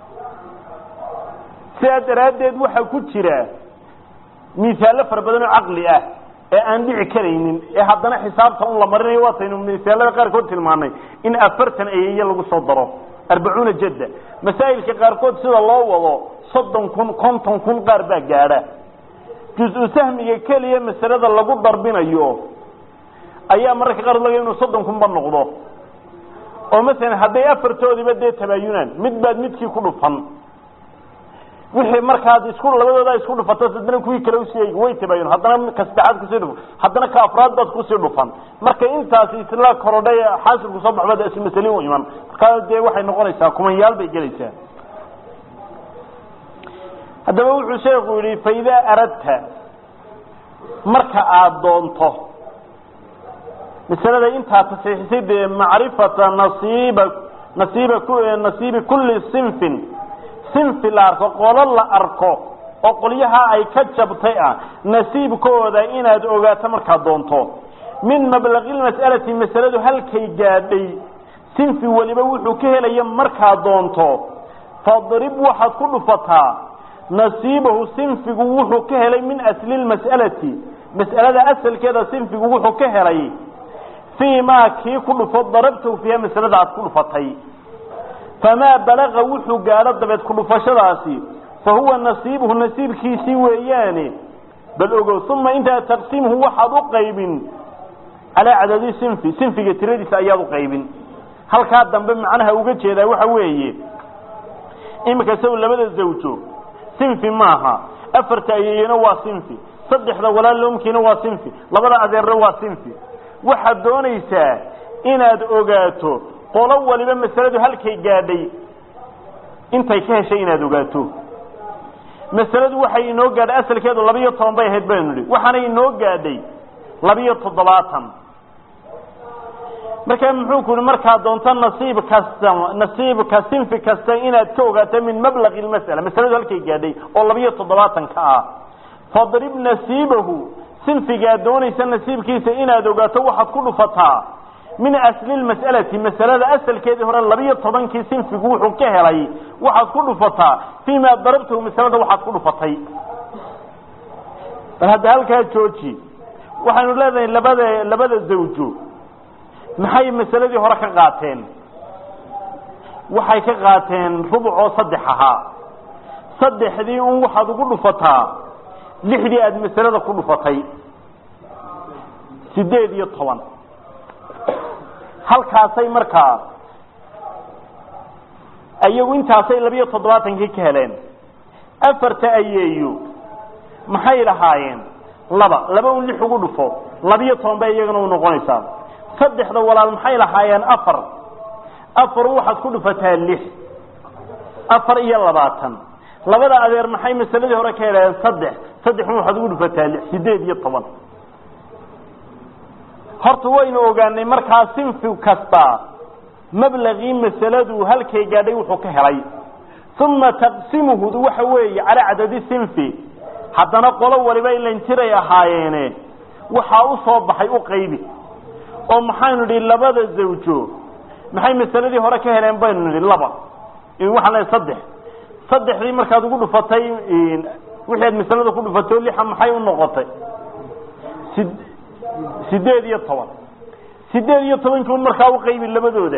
[SPEAKER 1] sidaa daraaddeed waxaa ku jira misaallo fara badan oo caqli ah ee aan dhici karaynin ee haddana xisaabta un la marinayo waataynu misaalada qaarkood tilmaanay in afartan ayeeye lagu soo daro arbacuuna jadda masaa'ilka qaarkood sida loo wado soddon kun konton kun qaar baa gaadha jus-u sahmiga keliya masalada lagu darbinayo ayaa mararka qaar laga inuu soddon kunba noqdo oo masalan hadday afartoodiba dee tabaayunaan mid baad midkii ku dhufan wixii markaad isku labadooda isku dhufato haddana kuwii kale usii way tabaayun haddana ka saddexaad kusii dhufan haddana ka afraad baad kusii dhufan marka intaasi isla korodhay xaasilku soo baxbad ismasali u iman markaa dee waxay noqonaysaa kumanyaal bay gelaysaa haddaba wuxuu sheekhu yihi faidaa aradta marka aada doonto masalada intaa tasxiixisay dee macrifata nasiiba nasiiba nasiibi kulli sinfin sinfi la arko qolo la arko oo qolyaha ay ka jabtay ah nasiibkooda inaad ogaato markaad doonto min mablaqi lmas'alati masaladu halkay gaadhay sinfi weliba wuxuu ka helaya markaad doonto fadrib waxaad ku dhufataa nasiibahu sinfigu wuxuu ka helay min asli lmas'alati mas'alada asalkeeda sinfigu wuxuu ka helay fii maa kii ku dhufo darabtahu fiiha masalada aad ku dhufatay famaa balaqa wuxuu gaadho dabeed ku dhufashadaasi fa huwa nasiibuhu nasiibkiisii weeyaane bal ogow uma intaa taqsiimhu waxaad u qaybin calaa cadadi sinfi sinfiga tiradiisa ayaad u qaybin halkaa dambe macnaha uga jeedaa waxa weeye iminka saw labada zawjo sinfi maaha afarta ayeeyena waa sinfi saddexda walaalomkiina waa sinfi labada adeerna waa sinfi waxaad doonaysaa inaad ogaato qolo waliba masaladu halkay gaadhay intay ka heshay inaad ogaato masaladu waxay inoo gaadhay asalkeedu labiyo toban bay ahayd baynu nihi waxaana inoo gaadhay labiyo toddobaatan markaa muxuu ku yihi markaa doonto nasiib kasta nasiibka sinfi kasta inaad ka ogaato min mablaqi lmas'ala masaladu halkay gaadhay oo labiyo toddobaatanka ah fadrib nasiibahu sinfigaa doonaysa nasiibkiisa inaad ogaato waxaad ku dhufataa min asli lmas'alati masalada asalkeedii hore labiyo tobankii sinfigu wuxuu ka helay waxaad ku dhufataa fii ma darabtahu masalada waxaad ku dhufatay bal hadda halkaa jooji waxaynu leedahay labada labada zawjo maxay masaladii hore ka qaateen waxay ka qaateen rubuc oo saddex ahaa saddexdii un waxaad ugu dhufataa lixdii aada masalada ku dhufatay sideed iyo toban halkaasay markaa ayagu intaasay labiyo toddobaatankii ka heleen afarta ayeeyo maxay lahaayeen laba laba un lix ugu dhufo labiyo toban bay iyagana u noqonaysaa saddexda walaal maxay lahaayeen afar afar waxaad ku dhufataa lix afar iyo labaatan labada adeer maxay masaladii hore ka helayeen saddex saddexun waxaad ugu dhufataa lix sideed iyo toban horta waynu ogaanay markaa sinfi kasta mablagii masaladu halkay gaadhay wuxuu ka helay uma taqsimuhu waxa weeye calaa cadadi sinfi haddana qolo waliba ilan jiray ahaayeene waxaa u soo baxay u qaybi oo maxaynu nidhi labada zawjo maxay masaladii hore ka heleen baynu nidhi laba waxaan leehay saddex saddexdii markaad ugu dhufatay wixii aad masalada ku dhufatay oo lixa maxay u noqotay si sideed iyo toban sideed iyo tobankii un markaa u qaybi labadooda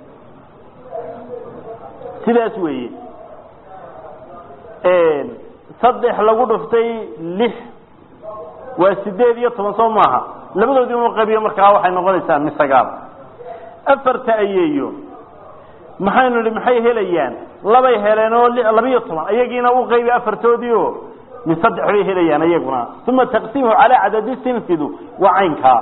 [SPEAKER 1] sidaas weeye saddex lagu dhuftay lix waa sideed iyo toban soo maaha labadoodii unu qaybiyo markaa waxay noqonaysaa mi sagaal afarta ayeeyo maxaynu nihi maxay helayaan labay heleen oo labiyo toban ayagiina u qaybi afartoodii oo min saddex bay helayaan ayaguna uma taqsiimhu calaa cadadi sinfidu waa caynkaa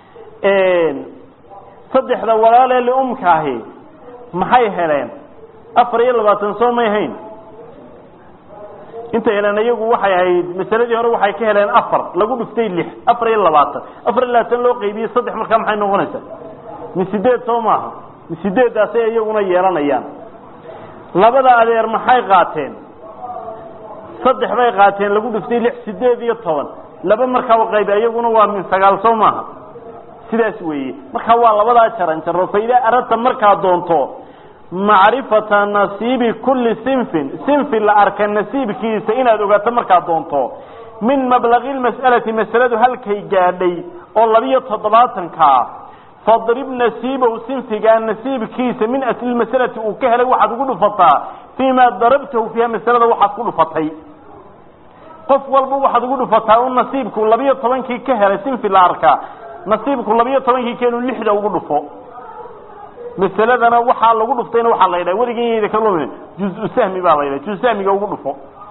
[SPEAKER 1] saddexda walaalee liumkaahi maxay heleen afar iyo labaatan soo may hayn intay heleen iyagu waxay ahayd masaladii hore waxay ka heleen afar lagu dhuftay lix afar iyo labaatan afar iyo labaatan loo qaybiyey saddex markaa maxay noqonaysaa min sideed soo maaha min sideeddaasay iyaguna yeelanayaan labada adeer maxay qaateen saddex bay qaateen lagu dhuftay lix sideed iyo toban laba markaa u qaybi iyaguna waa min sagaal soo maaha sidaas weeye markaa waa labadaa jaran jaro fa idaa aradta markaa doonto macrifata nasiibi kulli sinfin sinfi la arka nasiibkiisa inaad ogaato markaad doonto min mablaqi lmas'alati masaladu halkay gaadhay oo labiyo toddobaatankaa fadrib nasiibahu sinfigaa nasiibkiisa min asli masalati uu ka helay waxaad ugu dhufataa fii ma darabtahu fiiha masalada waxaad ku dhufatay qof walba waxaad ugu dhufataa un nasiibku labiyo tobankii ka helay sinfi la arkaa nasiibku labiyo tobankii keenu lixda ugu dhufo masaladana waxaa lagu dhuftayna waxaa la yidhaha weligan yayda ka lumin juzu sahmi baa la yidhaha juzu sahmiga ugu dhufo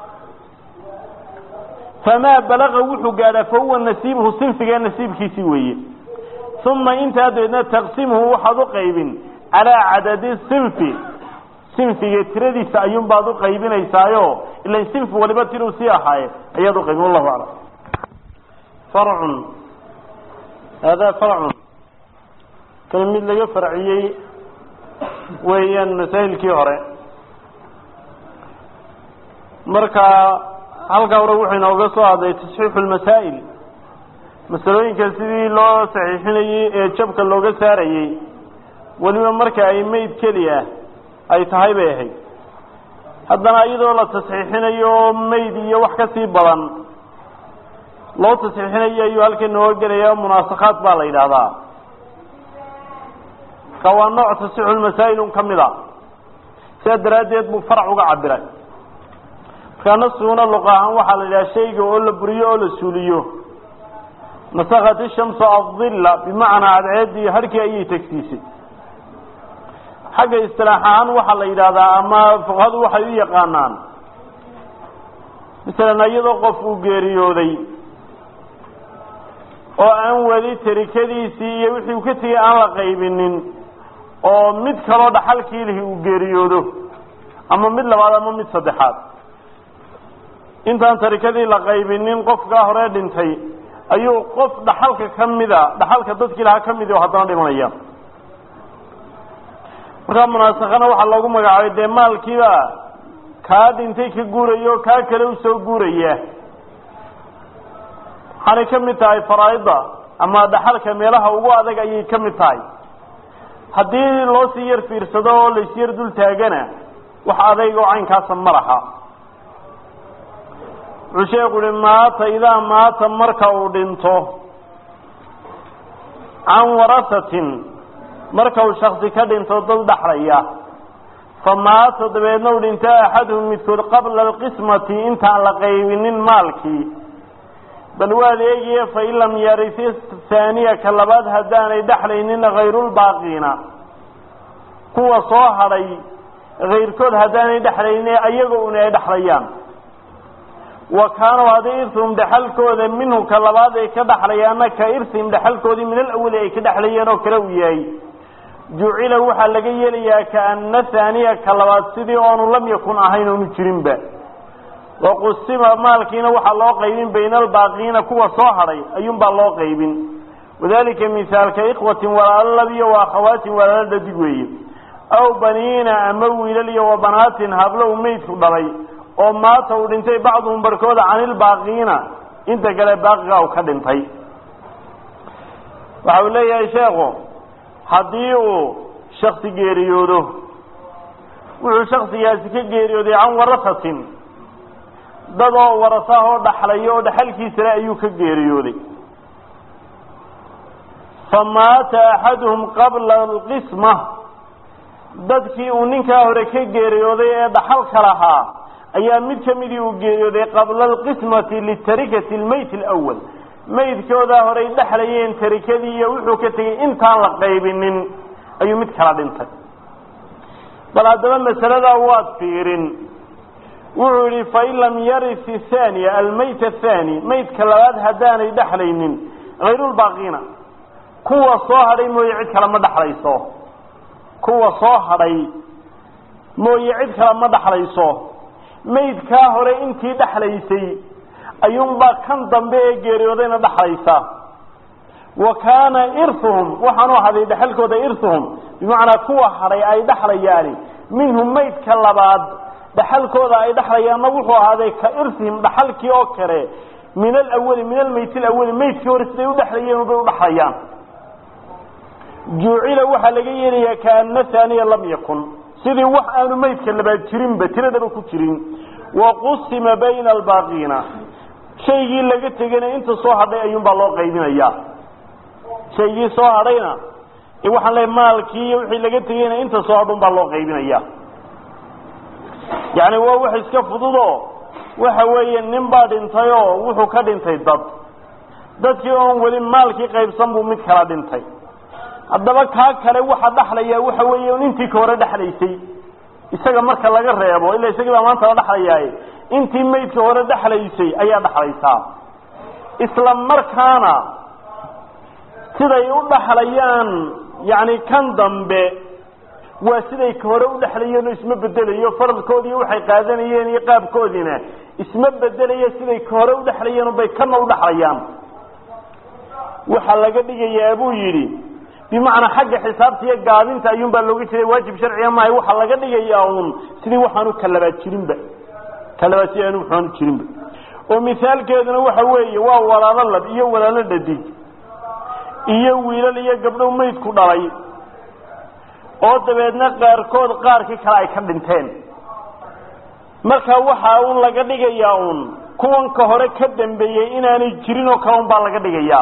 [SPEAKER 1] famaa balaga wuxuu gaadhaa fa huwa nasiibuhu sinfiga nasiibkiisii weeye uma intaa dabeedna taqsimhu waxaad u qaybin calaa cadadi sinfi sinfiga tiradiisa ayuun baad u qaybinaysaayo ilan sinfi waliba tiruu sii ahaaye ayaad uqaybin wallahu aclam farcun haadaa farcun kan mid laga farciyey weeyaan masaa'ilkii hore marka halkaa hore wuxuu inooga soo hadlay tasxiixu lmasaa'il masalooyinka sidii loo saxiixinayey ee jabka looga saarayey weliba marka ay mayd keli ah ay tahay bay ahayd haddana iyadoo la tasxiixinayo mayd iyo wax ka sii badan loo tasxiixinayo ayuu halkan nooga gelaya munaasakhaad baa la yidhaahdaa marka waa nooc tasixu lmasaa'il ka mid a sidaa daraaddeed buu farac uga cabiray markaa nasiguna luqa ahaan waxaa la yidhaha shayga oo la buriyo oo la suuliyo nasakat ishamsu adilla bimacnaa cadceeddii harkii ayay tegsiisay xagga istilaax ahaan waxaa la yidhaahdaa ama fuqahadu waxay u yaqaanaan masalan iyadoo qof uu geeriyooday oo aan weli tarikadiisii iyo wixii uu ka tegey aan la qaybinin oo mid kaloo dhaxalkii lihi uu geeriyoodo ama mid labaad ama mid saddexaad intaan tarikadii la qaybinin qofkaa hore dhintay ayuu qof dhaxalka ka mida dhaxalka dadkii lahaa ka midi oo haddana dhimanaya markaa munaasakana waxaa loogu magacaabay dee maalkiiba kaa dhintay ka guuraya oo kaa kale usoo guuraya waxaanay ka mid tahay faraaida ama dhaxalka meelaha ugu adag ayay ka mid tahay haddii loo sii yar fiirsado oo lais yar dul taagana wax adayg oo caynkaasa ma laha wuxuu sheeku uhi maata idaa maata marka uu dhinto can warasatin marka uu shaksi ka dhinto dad dhaxlaya fa maata dabeedna u dhinto axaduhum midkood qabla alqismati intaan la qaybinin maalkii bal waad eegiye fain lam yarisi haaniya ka labaad haddaanay dhexlaynin hayrulbaaqiina kuwa soo hadhay hayrkood haddaanay dhexlaynin ayaga una ay dhexlayaan wa kaanuu haddii irhum dhexalkooda minhu ka labaad ay ka dhexlayaanna ka irhim dhexalkoodii min alawali ay ka dhexlayeen oo kale u yahay jucila waxaa laga yeelayaa kaana haaniya ka labaad sidii oonu lam yakun ahayn oonu jirinba waqusima maalkiina waxaa loo qaybin bayna albaaqiina kuwa soo hadhay ayuunbaa loo qaybin wadalika misaalka ikhwatin walaalo lab iyo wa akhawaatin walaalo dhadig weeye aw baniina ama wiilal iyo wa banaatin hablo u meydku dhalay oo maata uu dhintay bacduhum barkooda canilbaaqiina inta kale baaqiga u ka dhintay waxa uu leeyahay sheekhu haddii uu shaksi geeriyoodo wuxuu shaksigaasi ka geeriyooday can warasatin dad oo warasaah oo dhaxlaya oo dhaxalkiisale ayuu ka geeriyooday fa maata axaduhum qabla alqisma dadkii uu ninkaa hore ka geeriyooday ee dhaxalka lahaa ayaa mid ka midii uu geeriyooday qabla alqismati litarikati lmayt alawal maydkoodaa horey dhexlayeen tarikadii iyo wuxuu ka tegey intaan la qaybinin ayuu mid kala dhintay bal haddaba masaladaa waad fiirin wuxuu yihi fain lam yaris thaniya almayt athani maydka labaad haddaanay dhexlaynin hayrulbaaqiina kuwa soo hadhay mooye cid kale ma dhexlayso kuwa soo hadhay mooye cid kale ma dhexlayso maydkaa hore intii dhexlaysay ayuunbaa kan dambe ee geeriyoodayna dhexlaysa wa kaana irhuhum waxaanu haday dhexalkooda irhuhum bimacnaa kuwa hadhay ay dhexlayaani minhum maydka labaad dhaxalkooda ay dhexlayaanna wuxuu ahaaday ka irhihim dhaxalkii oo kale min alawali min almayt alawali maydkii hore siday udhexlayeen bay udhexlayaan juucila waxaa laga yeelayaa kaana haaniya lam yakun sidii wax aanu maydka labaad jirinba tiradaba ku jirin waqusima bayna albaaqiina shaygii laga tegayna inta soo hadhay ayuunbaa loo qaybinayaa shaygii soo hadhayna waxaan leeay maalkii iyo wixii laga tegayna inta soo hadhun baa loo qaybinaya yacni waa wax iska fududo waxa weeye nin baa dhintay oo wuxuu ka dhintay dad dadkii oon weli maalkii qaybsan buu mid kala dhintay haddaba kaa kale waxa dhexlaya waxa weeye un intii ka hore dhexlaysay isaga marka laga reebo ila isagii baa maanta la dhexlayaaye intii maydka hore dhexlaysay ayaa dhexlaysaa isla markaana siday u dhexlayaan yacni kan dambe waa siday ka hore u dhexlayeen oo isma bedelayo faradkoodii waxay qaadanayeen iyo qaabkoodiina isma bedelayo siday ka hore u dhexlayeen bay kana u dhexlayaan waxaa laga dhigayaa buu yidhi bimacnaa xagga xisaabta iyo gaabinta ayuunbaa looga jeeda waajib sharciga maaha waxaa laga dhigayaa uun sidii waxaanu kalabaad jirinba kalabaad si aanu waxaanu jirinba oo misaalkeeduna waxa weeye waa walaalo lab iyo walaalo dhadig iyo wiilal iyo gabdho maydku dhalay oo dabeedna qaarkood qaarkii kale ay ka dhinteen marka waxa uun laga dhigayaa uun kuwan ka hore ka dambeeyey inaanay jirin oo kale un baa laga dhigayaa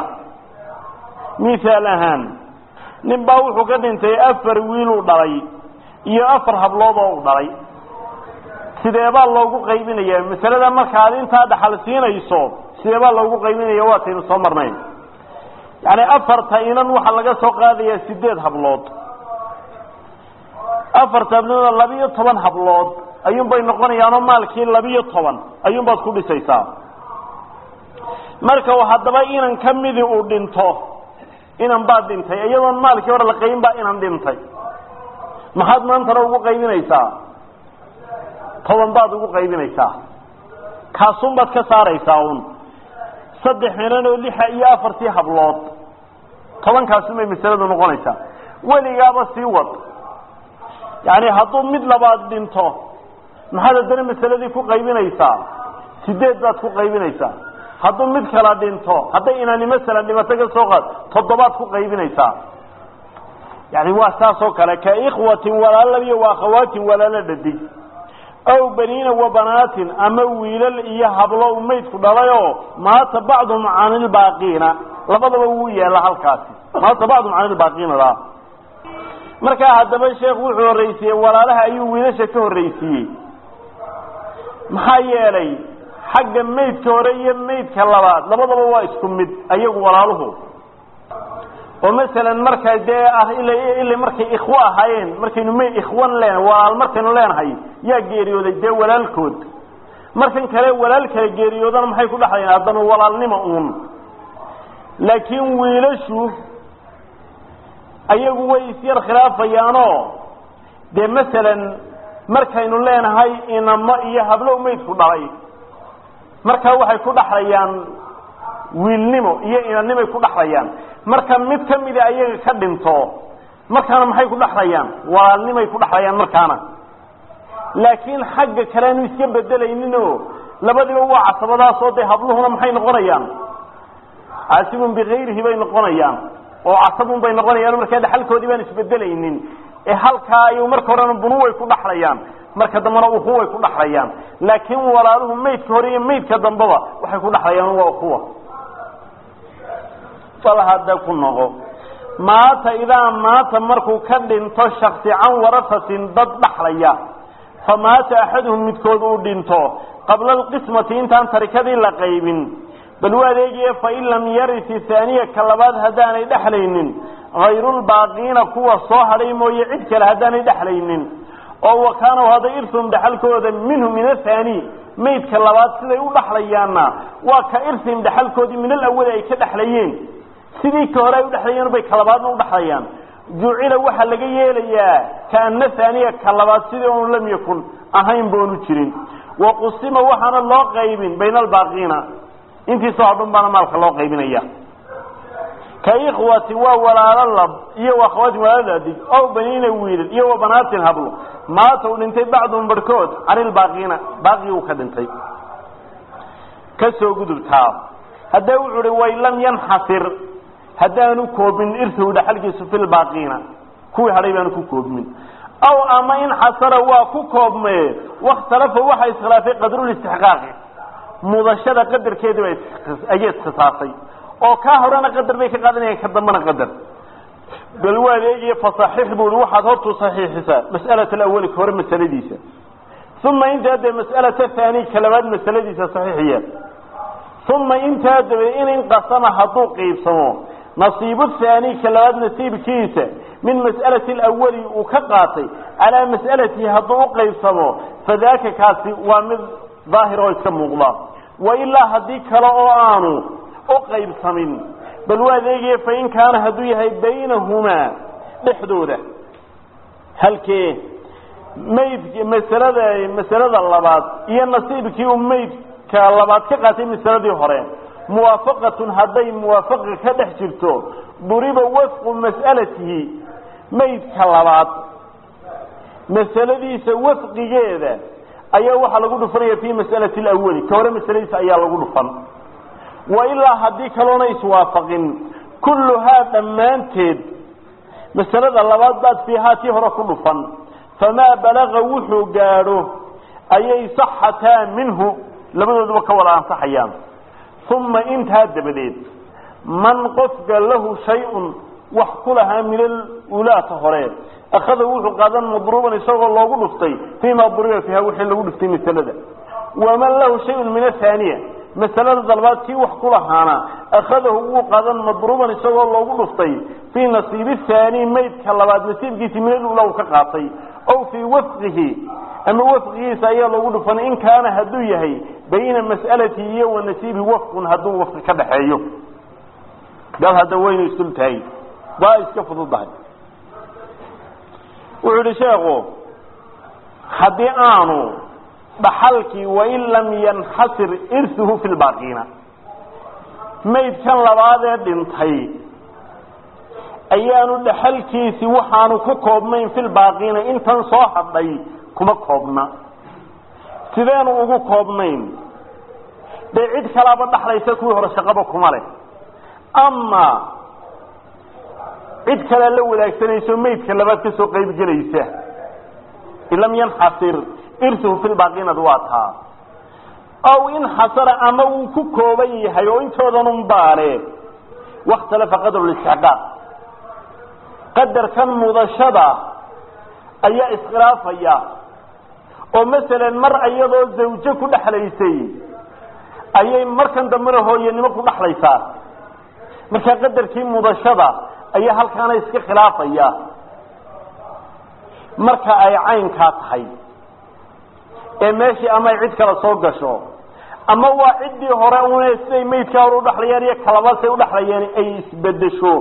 [SPEAKER 1] mihaal ahaan nin baa wuxuu ka dhintay afar wiiluu dhalay iyo afar hablood oo u dhalay sideebaa loogu qaybinaya masalada marka ad intaa dhaxal siinayso sideebaa loogu qaybinaya waataynu soo marnayn yani afarta inan waxaa laga soo qaadayaa sideed hablood afarta hablood labiyo toban hablood ayuunbay noqonayaanoo maalkii labiyo toban ayuunbaad ku dhisaysaa marka haddaba inan ka midii uu dhinto inan baad dhintay iyadoon maalkii hore la qaybin baa inan dhintay maxaad maantana ugu qaybinaysaa toban baad ugu qaybinaysaa kaasun baad ka saaraysaa un saddex inan oo lixa iyo afartii hablood tobankaasun bay masaladu noqonaysaa weligaaba sii wad yani hadduu mid labaad dhinto maxaad haddana masaladii ku qaybinaysaa sideed baad ku qaybinaysaa hadduu mid kala dhinto hadday inani masalan dhibato ka soo qaad toddobaad ku qaybinaysaa yani waa saas oo kale ka ikhwatin walaalo iyo wa akhawaatin walaalo dhadig aw baniina wa banaatin ama wiilal iyo hablo u maydku dhalayoo maata bacduhum can ilbaaqiina labadaba wuu yeela halkaasi maata bacduhum can ilbaaqiinada markaa haddaba sheekhu wuxuu horreysiiyey walaalaha ayuu wiilasha ka horreysiiyey maxaa yeelay xagga maydka hore iyo maydka labaad labadaba waa isku mid ayagu walaaluhu oo masalan markay dee ah ila ila markay ikhwo ahaayeen markaynu may ikhwan leen walaal markaynu leenahay yaa geeriyooday dee walaalkood markan kale walaal kale geeriyoodana maxay ku dhexlayaan haddana walaalnimo uun laakiin wiilashu ayagu way isyar khilaafayaanoo dee masalan markaynu leenahay inamo iyo hablo maydku dhalay markaa waxay ku dhaxlayaan wiilnimo iyo inanimay ku dhaxlayaan marka mid ka mida ayaga ka dhinto markaana maxay ku dhaxlayaan walaalnimay ku dhaxlayaan markaana laakiin xagga kale aanu iska bedelayninoo labadiba waa casabadaasoo dee habluhuna maxay noqonayaan caasibun bikayrihi bay noqonayaan oo casabun bay noqonayaan markaa dhaxalkoodii baan isbedelaynin ee halkaa ayuu marka horena bunuway ku dhaxlayaan marka dambena ukuway ku dhaxlayaan laakiin walaaluhu maydka hore iyo maydka dambeba waxay ku dhaxlayaan waa ukuwa bal hadda ku noqo maata idaa maata markuu ka dhinto shaksi can warasatin dad dhaxlaya fa maata axaduhum midkood uu dhinto qabla alqismati intaan tarikadii la qaybin bal u adeegiye fain lam yarisi haaniya ka labaad haddaanay dhexlaynin hayrulbaaqiina kuwa soo hadhay mooye cid kale haddaanay dhexlaynin oo wakaanaw hadday irhum dhaxalkooda minhu min ahaani maydka labaad siday u dhaxlayaanna waa ka irhim dhaxalkoodii min alawali ay ka dhexlayeen sidii ka hore ay udhexlayeen bay ka labaadna udhaxlayaan jucila waxaa laga yeelayaa kaana haaniya ka labaad sidii oonu lam yakun ahayn boonu jirin waqusima waxaana loo qaybin bayna albaaqiina intiisoo hadhun baana maalka loo qaybinaya ka ikhwati waa walaalo lab iyo akhawaatin walaalo adig ow baniina wiilal iyo wa banaatin hablo maata uu dhintay bacduhum barhkood canilbaaqiina baaqii uu ka dhintay ka soo gudubtaa haddee wuxuu uhi way lam yanxasir haddaanu koobin irsahu dhaxalkiisu fi lbaaqiina kuwii hadhay baanu ku koobmin aw ama inxasara waa ku koobmee wakhtalafa waxa iskhilaafay qadrulistixqaaqi mudashada qadarkeediiba ayay iskhisaasay oo kaa horena qadar bay ka qaadanayaan ka dambana qadar bal waa adeegiyo fasaxiix buu i waxaad hortu saxiixisaa mas'alat alawali ka hore masaladiisa uma intaa dee mas'alata haani ka labaad masaladiisa saxiixiya uma intaa dabe in inqasama hadduu qiibsamo nasiibu haani ka labaad nasiibkiisa min mas'alati alawali uu ka qaatay calaa mas'alatihi hadduu u qaybsamo fadaaka kaasi waa mid daahir oo iska muuqda wa ilaa haddii kale oo aanu u qaybsamin bal waa adeegaya fain kaana hadduu yahay baynahumaa dhexdooda halkee mayd masalada masalada labaad iyo nasiibkii uu maydka labaad ka qaatay masaladii hore muwaafaqatun hadday muwaafaqa ka dhex jirto duriba wafqu mas'alatihi maydka labaad masaladiisa wafqigeeda ayaa waxaa lagu dhufanaya fi mas'alati alawali ka hore masaladiisa ayaa lagu dhufan wa ilaa haddii kaloona iswaafaqin kulluhaa dhammaanteed masalada labaad baad fiihaa tii hore ku dhufan famaa balaga wuxuu gaadho ayay saxataa minhu labadooduba ka wada ansaxayaan uma intaa dabadeed man qofka lahu shay-un wax ku lahaa min alulaata hore akhada wuxuu qaadan madruuban isagoo loogu dhuftay fiima duriba fiiha wixii lagu dhuftay masalada waman lahu shayun min athaaniya masalada dalbaad kii wax ku lahaana akhadahu wuu qaadan madruuban isagoo loogu dhuftay fii nasiibi thaani maydka labaad nasiibkiisii min alula uu ka qaatay ow fii wafqihi ama wafqigiisa ayaa loogu dhufan in kaana hadduu yahay bayna mas'alatihi iyo wa nasiibihi wafqun hadduu wafqi ka dhaxeeyo dad hadda waynu isdul tahay waa iska fududahay wuxuu yihi sheekhu haddii aanu dhaxalkii wain lam yanxasir irsuhu fi lbaaqiina maydkan labaadee dhintay ayaanu dhaxalkiisi waxaanu ku koobnayn filbaaqiina intan soo hadhay kuma koobna sideenu ugu koobnayn dee cid kalaaba dhaxlaysa kuwii hore shaqaba kuma leh ama cid kalea la wadaagsanayso maydka labaad ka soo qayb gelaysa in lam yanxasir irsuhu filbaaqiinad waa taa aw inxasara ama wuu ku kooban yahay oo intoodanun baale wakhtalafa qadru listixqaaq qadarkan mudashada ayaa iskhilaafaya oo masalan mar iyadoo zawjo ku dhexlaysay ayay markan dambena hooyanimo ku dhexlaysaa markaa qadarkii mudashada ayaa halkaana iska khilaafaya marka ay caynkaa tahay ee meeshii ama ay cid kale soo gasho ama waa ciddii hore une siday maydkaa hore udhaxlayeen iyo kalabasay udhaxlayeen ay isbedesho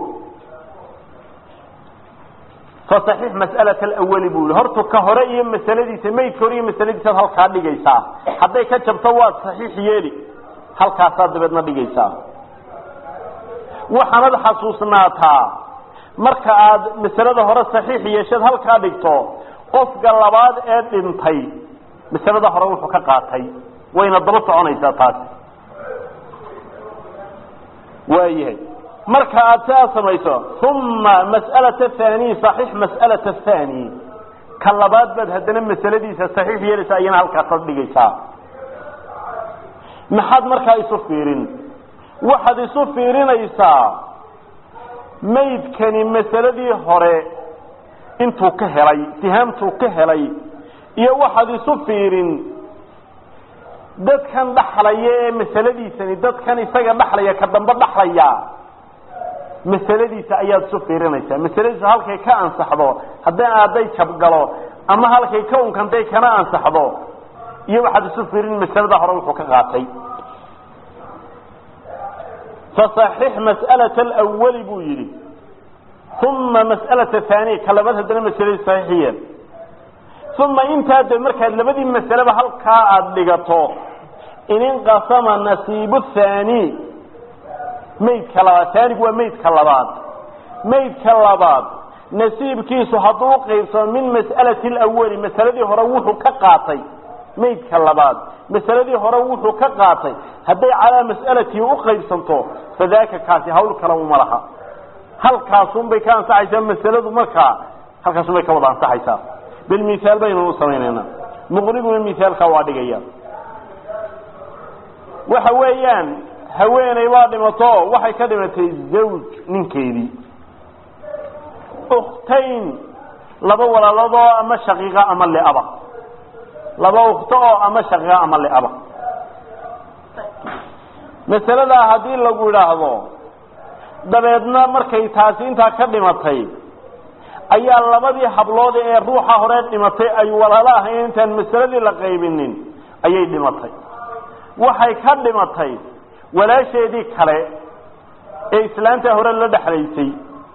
[SPEAKER 1] fasaxiix mas'alat alawali buu yihi horta ka hore iyo masaladiisa maydka hore iyo masaladiisaad halkaa dhigaysaa hadday ka jabto waad saxiix yeeli halkaasaad dabeedna dhigaysaa waxaanad xasuusnaataa marka aad masalada hore saxiix yeesheed halkaa dhigto qofka labaad ee dhintay masalada hore wuxuu ka qaatay wayna daba soconaysaa taasi waayahay marka aad sidaa samayso uma mas'alata thani saxiix mas'alata thani ka labaad baad haddana masaladiisa saxiix yeelaysaa iyana halkaasaad dhigaysaa maxaad markaa isu fiirin waxaad isu fiirinaysaa maydkani masaladii hore intuu ka helay sihaamtuu ka helay iyo waxaad isu fiirin dadkan dhaxlaya ee masaladiisani dadkan isaga dhaxlaya ka dambe dhaxlaya masaladiisa ayaad isu fiirinaysaa masaladiisu halkay ka ansaxdo hadday hadday jabgalo ama halkay ka unkantay kana ansaxdo iyo waxaad isu fiirin masalada hore wuxuu ka qaatay fasaxix mas'alata alawali buu yidhi uma mas'alata haaniya ka labaad haddana masaladiis saxiixiyeen uma intaa de markaad labadii masaleba halkaa aada dhigato in inqasama nasiibu thaani maydka labaad haanigu waa maydka labaad maydka labaad nasiibkiisu hadduu uqaybsamo min mas'alati alawali masaladii hore wuxuu ka qaatay maydka labaad masaladii hore wuxuu ka qaatay hadday calaa mas'alatii uqaybsanto fadaaka kaasi hawl kale uma laha halkaasunbay ka ansaxaysaa masaladu markaa halkaasunbay ka wada ansaxaysaa bilmithaal baynu u samaynaynaa muqribuna mithaalkaa waa dhigaya waxa weeyaan haweeney baa dhimato waxay ka dhimatay zawj ninkeedii ukhtayn laba walaaladoo ama shaqiiqa ama liaba laba ukto oo ama shaqiiqa ama liaba masaladaa haddii lagu idhaahdo dabeedna markay taasi intaa ka dhimatay ayaa labadii hablood ee ruuxa hore dhimatay ay walaalo ahayn intaan masaladii la qaybinin ayay dhimatay waxay ka dhimatay walaasheedii kale ee islaanta hore la dhexlaysay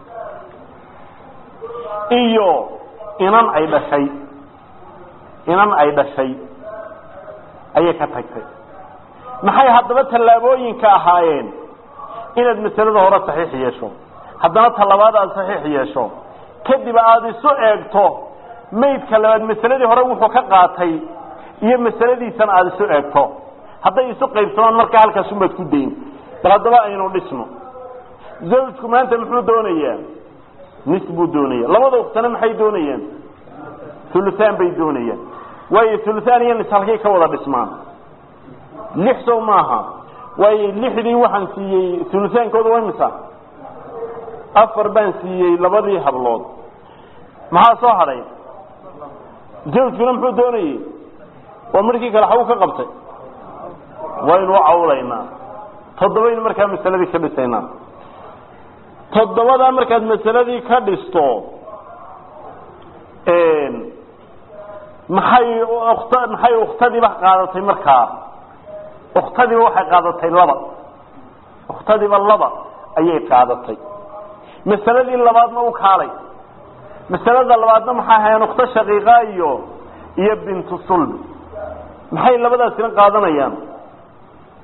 [SPEAKER 1] iyo inan ay dhashay inan ay dhashay ayay ka tagtay maxay haddaba tallaabooyinka ahaayeen inaad masalada hore saxiix yeesho haddana talabaad aada saxiix yeesho kadib aada isu eegto maydka labaad masaladii hore wuxuu ka qaatay iyo masaladiisana aada isu eegto hadday isu qaybsamaan markaa halkaasunbaad ku dayn bal haddaba aynu dhisno zawjku maanta muxuu doonayaa nis buu doonaya labada uktana maxay doonayaan huluhaan bay doonayaan waayo huluhaan iyo nis halkay ka wada dhismaan lix sow maaha waayo lixdii waxaan siiyey hulutaankooda waa imisa afar baan siiyey labadii hablood maxaa soo hadhay zawjkuna muxuu doonayey waa markii kale xagu ka qabtay waynu u cawlaynaa toddobaynu markaa masaladii ka dhisaynaa toddobadaa markaad masaladii ka dhisto maxay kt maxay ukhtadiiba qaadatay markaa ukhtadiiba waxay qaadatay laba ukhtadiiba laba ayay qaadatay masaladii labaadna u kaalay masalada labaadna maxay ahaayeen ukhto shaqiiqa iyo iyo bintu sulbi maxay labadaasina qaadanayaan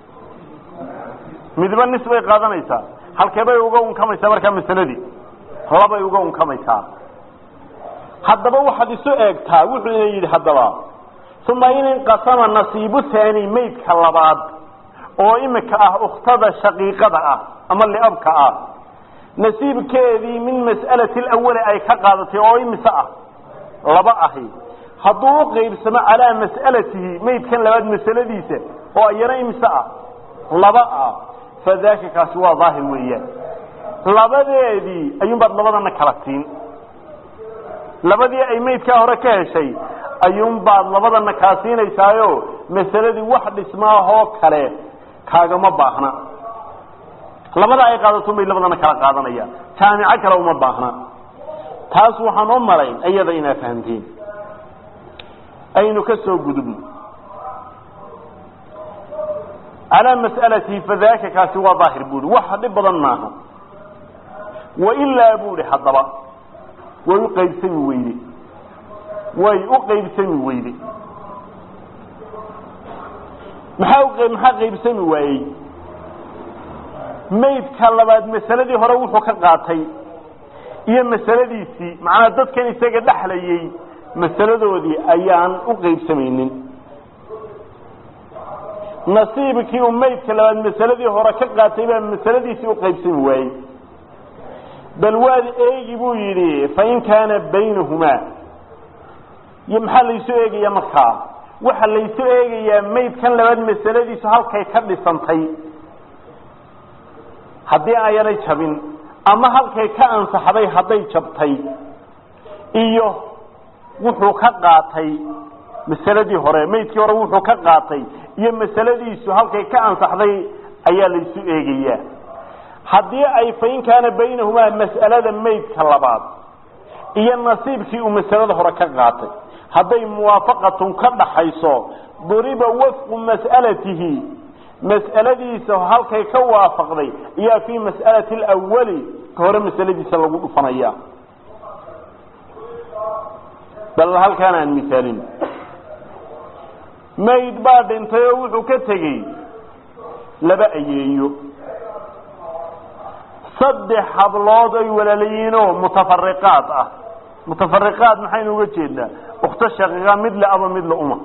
[SPEAKER 1] midba nis bay qaadanaysaa halkee bay uga unkamaysaa markaa masaladii labay uga unkamaysaa haddaba waxaad isu eegtaa wuxuu ina yidhi haddaba uma in inqasama nasiibu haani maydka labaad oo imika ah ukhtada shaqiiqada ah ama liabka ah nasiibkeedii min mas'alati alawali ay ka qaadatay oo imise ah laba ahi hadduu u qaybsamo calaa mas'alatihi maydkan labaad masaladiisa oo iyana imise ah laba ah fadaaka kaasi waa daahir weeyaan labadeedii ayuunbaad labadana kala siin labadii ay maydkaa hore ka heshay ayuunbaad labadana kaa siinaysaayo masaladii wax dhismaahoo kale kaagama baahna labada ay qaadato bay labadana kala qaadanayaan jaamico kale uma baahna taas waxaan u malayn iyada inaa fahamteen aynu ka soo gudubno calaa mas'alatihi fadaaka kaasi waa daahir buuhi wax dhib badan maaha wailaa buuhi haddaba way u qaybsami weyde way u qaybsami weyde maxaa maxaa qaybsami waayey maydka labaad masaladii hore wuxuu ka qaatay iyo masaladiisii macnaa dadkan isaga dhexlayay masaladoodii ayaan u qaybsamaynin nasiibkii uu maydka labaad masaladii hore ka qaatay baa masaladiisii u qaybsami waayey bal waad eegi buu yidhi fain kaana baynahumaa iyo maxaa laysu eegayaa markaa waxa laysu eegayaa maydkan labaad masaladiisu halkay ka dhisantay haddii aanay jabin ama halkay ka ansaxday hadday jabtay iyo wuxuu ka qaatay masaladii hore maydkii hore wuxuu ka qaatay iyo masaladiisu halkay ka ansaxday ayaa laysu eegayaa haddii ay fain kaana baynahumaa mas'alada maydka labaad iyo nasiibkii uu masalada hore ka qaatay hadday muwaafaqatun ka dhaxayso duriba wafqu mas'alatihi mas'aladiisa halkay ka waafaqday ayaa fii mas'alati alawali ka hore masaladiisa lagu dhufanaya bal halkaan aan misaalin mayd baa dhintay oo wuxuu ka tegey laba ayeeyo saddex hablood ay walaalayiinoo mutafariqaad ah mutafariqaad maxaynu uga jeednaa ukhto shaqiiqa mid le aba mid la uma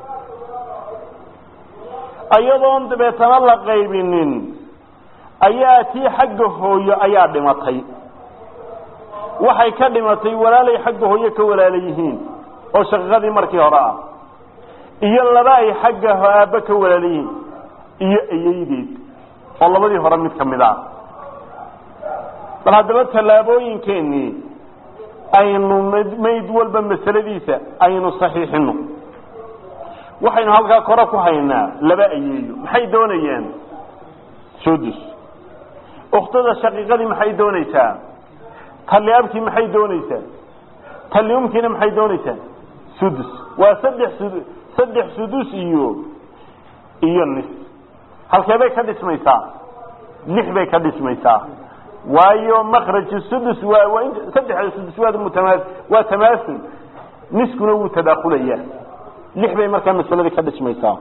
[SPEAKER 1] iyadoon dabeetana la qaybinin ayaa tii xagga hooyo ayaa dhimatay waxay ka dhimatay walaalay xagga hooyo ka walaala yihiin oo shaqiiqadii markii hore ah iyo laba ay xagga aabbe ka walaala yihiin iyo ayeydeed oo labadii hore mid ka mid ah bal haddaba tallaabooyinkeenii aynu mayd walba masaladiisa aynu saxiixino waxaynu halkaa kore ku haynaa laba ayeeyo maxay doonayaan sudus ukhtada shaqiiqadii maxay doonaysaa talli abkii maxay doonaysaa talli umkiina maxay doonaysaa sudus waa saddex sud saddex sudus iyo iyo nis halkee bay ka dhismaysaa lix bay ka dhismaysaa waayo makraju sudus waa waa saddexda sudus waa mutama waa tamaasul niskuna wuu tadaakulaya lix bay markaa masaladii ka dhismaysaa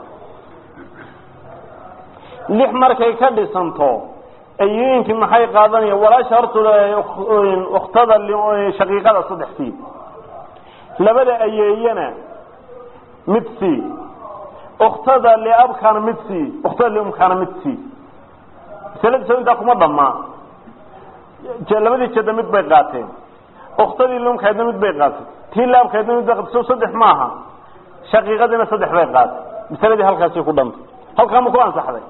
[SPEAKER 1] lix markay ka dhisanto ayooyinkii maxay qaadanayaan walaasha hortooda ukhtada shaqiiqada saddex sii labada ayeeyana mid sii ukhtada liabkaana mid sii ukhtada liumkaana mid sii masaladiisa intaa kuma dhamaa labadii jeda mid bay qaateen uktadii lumkeedna mid bay qaatay tii laabkeedna mid bay qaatay so saddex maaha shaqiiqadiina saddex bay qaatay masaladii halkaasi ku dhantay halkaa ma ku ansaxday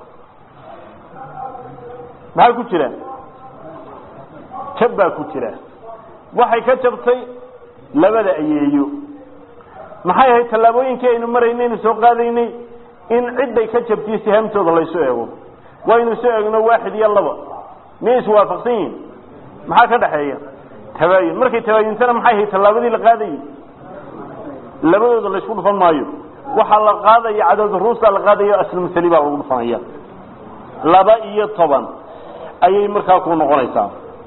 [SPEAKER 1] maxaa ku jira jab baa ku jira waxay ka jabtay labada ayeeyo maxay ahayd tallaabooyinkii aynu maraynay aynu soo qaadaynay in cidday ka jabtiyo sihaamtooda laysu eego waynu soo eegno waaxid iyo laba miyay iswaafaqsan yihin maxaa ka dhaxeeya tabaayun markay tabaayuntana maxay ahayd tallaabadii la qaadayay labadooda laysku dhufan maayo waxaa la qaadaya cadowda ruusta la qaadayo aslmasali baa lagu dhufanaya laba iyo toban ayay markaa ku noqonaysaa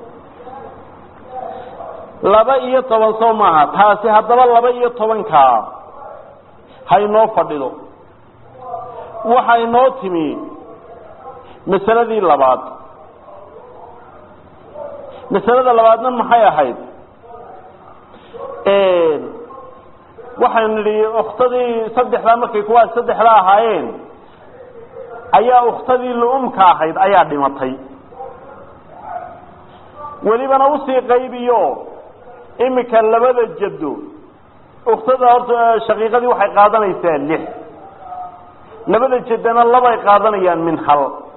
[SPEAKER 1] laba iyo toban soo maaha taasi haddaba laba iyo tobankaa haynoo fadhido waxa inoo timi masaladii labaad masalada labaadna maxay ahayd waxaynu nidhi uktadii saddexdaa markay kuwaas saddexda ahaayeen ayaa uktadii lu-umka ahayd ayaa dhimatay welibana usii qaybiyo imika labada jaddo uktada horta shaqiiqadii waxay qaadanaysaa lix labada jaddana labay qaadanayaan min hal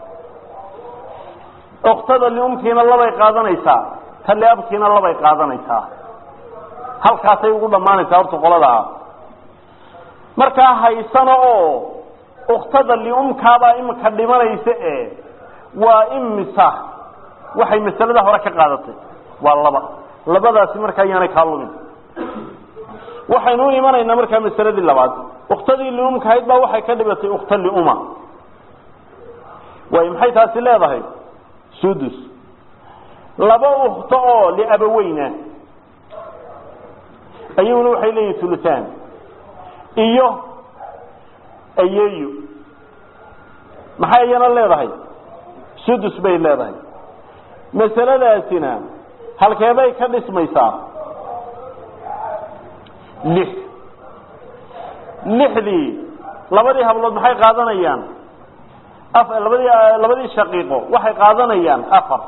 [SPEAKER 1] uktada liumkiina labay qaadanaysaa ta liabkiina labay qaadanaysaa halkaasay ugu dhammaanaysaa horta qoladaa markaa haysano oo uktada liumkaabaa imika dhimanaysa e waa imisa waxay masalada hore ka qaadatay waa laba labadaasi markaa ayaanay kaa lumin waxaynu u imanaynaa markaa masaladii labaad uktadii liumka ahayd baa waxay ka dhibatay ukta liuma way maxay taasi leedahay sudus laba ukto oo liabaweyna ayaguna waxay leeyihin ulutaan iyo ayeeyo maxay iyana leedahay sudus bay leedahay masaladaasina halkeebay ka dhismaysaa lix lixdii labadii hablood maxay qaadanayaan labadii labadii shaqiiqo waxay qaadanayaan afar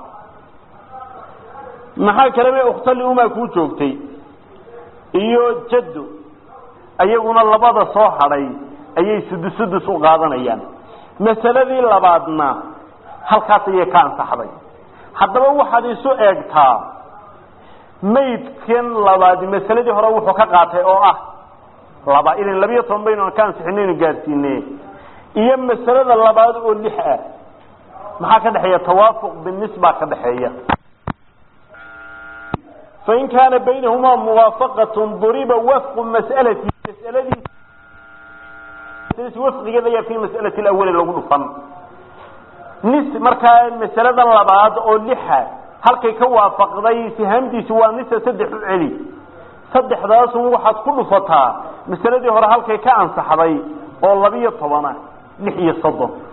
[SPEAKER 1] maxaa kaleba uktali umaa kuu joogtay iyo jaddo ayaguna labada soo hadhay ayay sudus sudus u qaadanayaan masaladii labaadna halkaas ayay ka ansaxday haddaba waxaad isu eegtaa maydkan labaadi masaladii hore wuxuu ka qaatay oo ah laba ilan labiyo toban baynu ka ansixinaynu gaadsiine iyo masalada labaad oo lix ah maxaa ka dhexeeya tawaafuq binisba ka dhexeeya fain kaana baynahumaa muwaafaqatun duriba wafqu mas'alati masaladiis wafqigeeda ayaa fi mas'alati alawali lagu dhufan nis markaa masalada labaad oo lixa halkay ka waafaqday sihaamdiisi waa nisa saddex u celi saddexdaasun waxaad ku dhufataa masaladii hore halkay ka ansaxday oo labiyo toban ah lix iyo soddon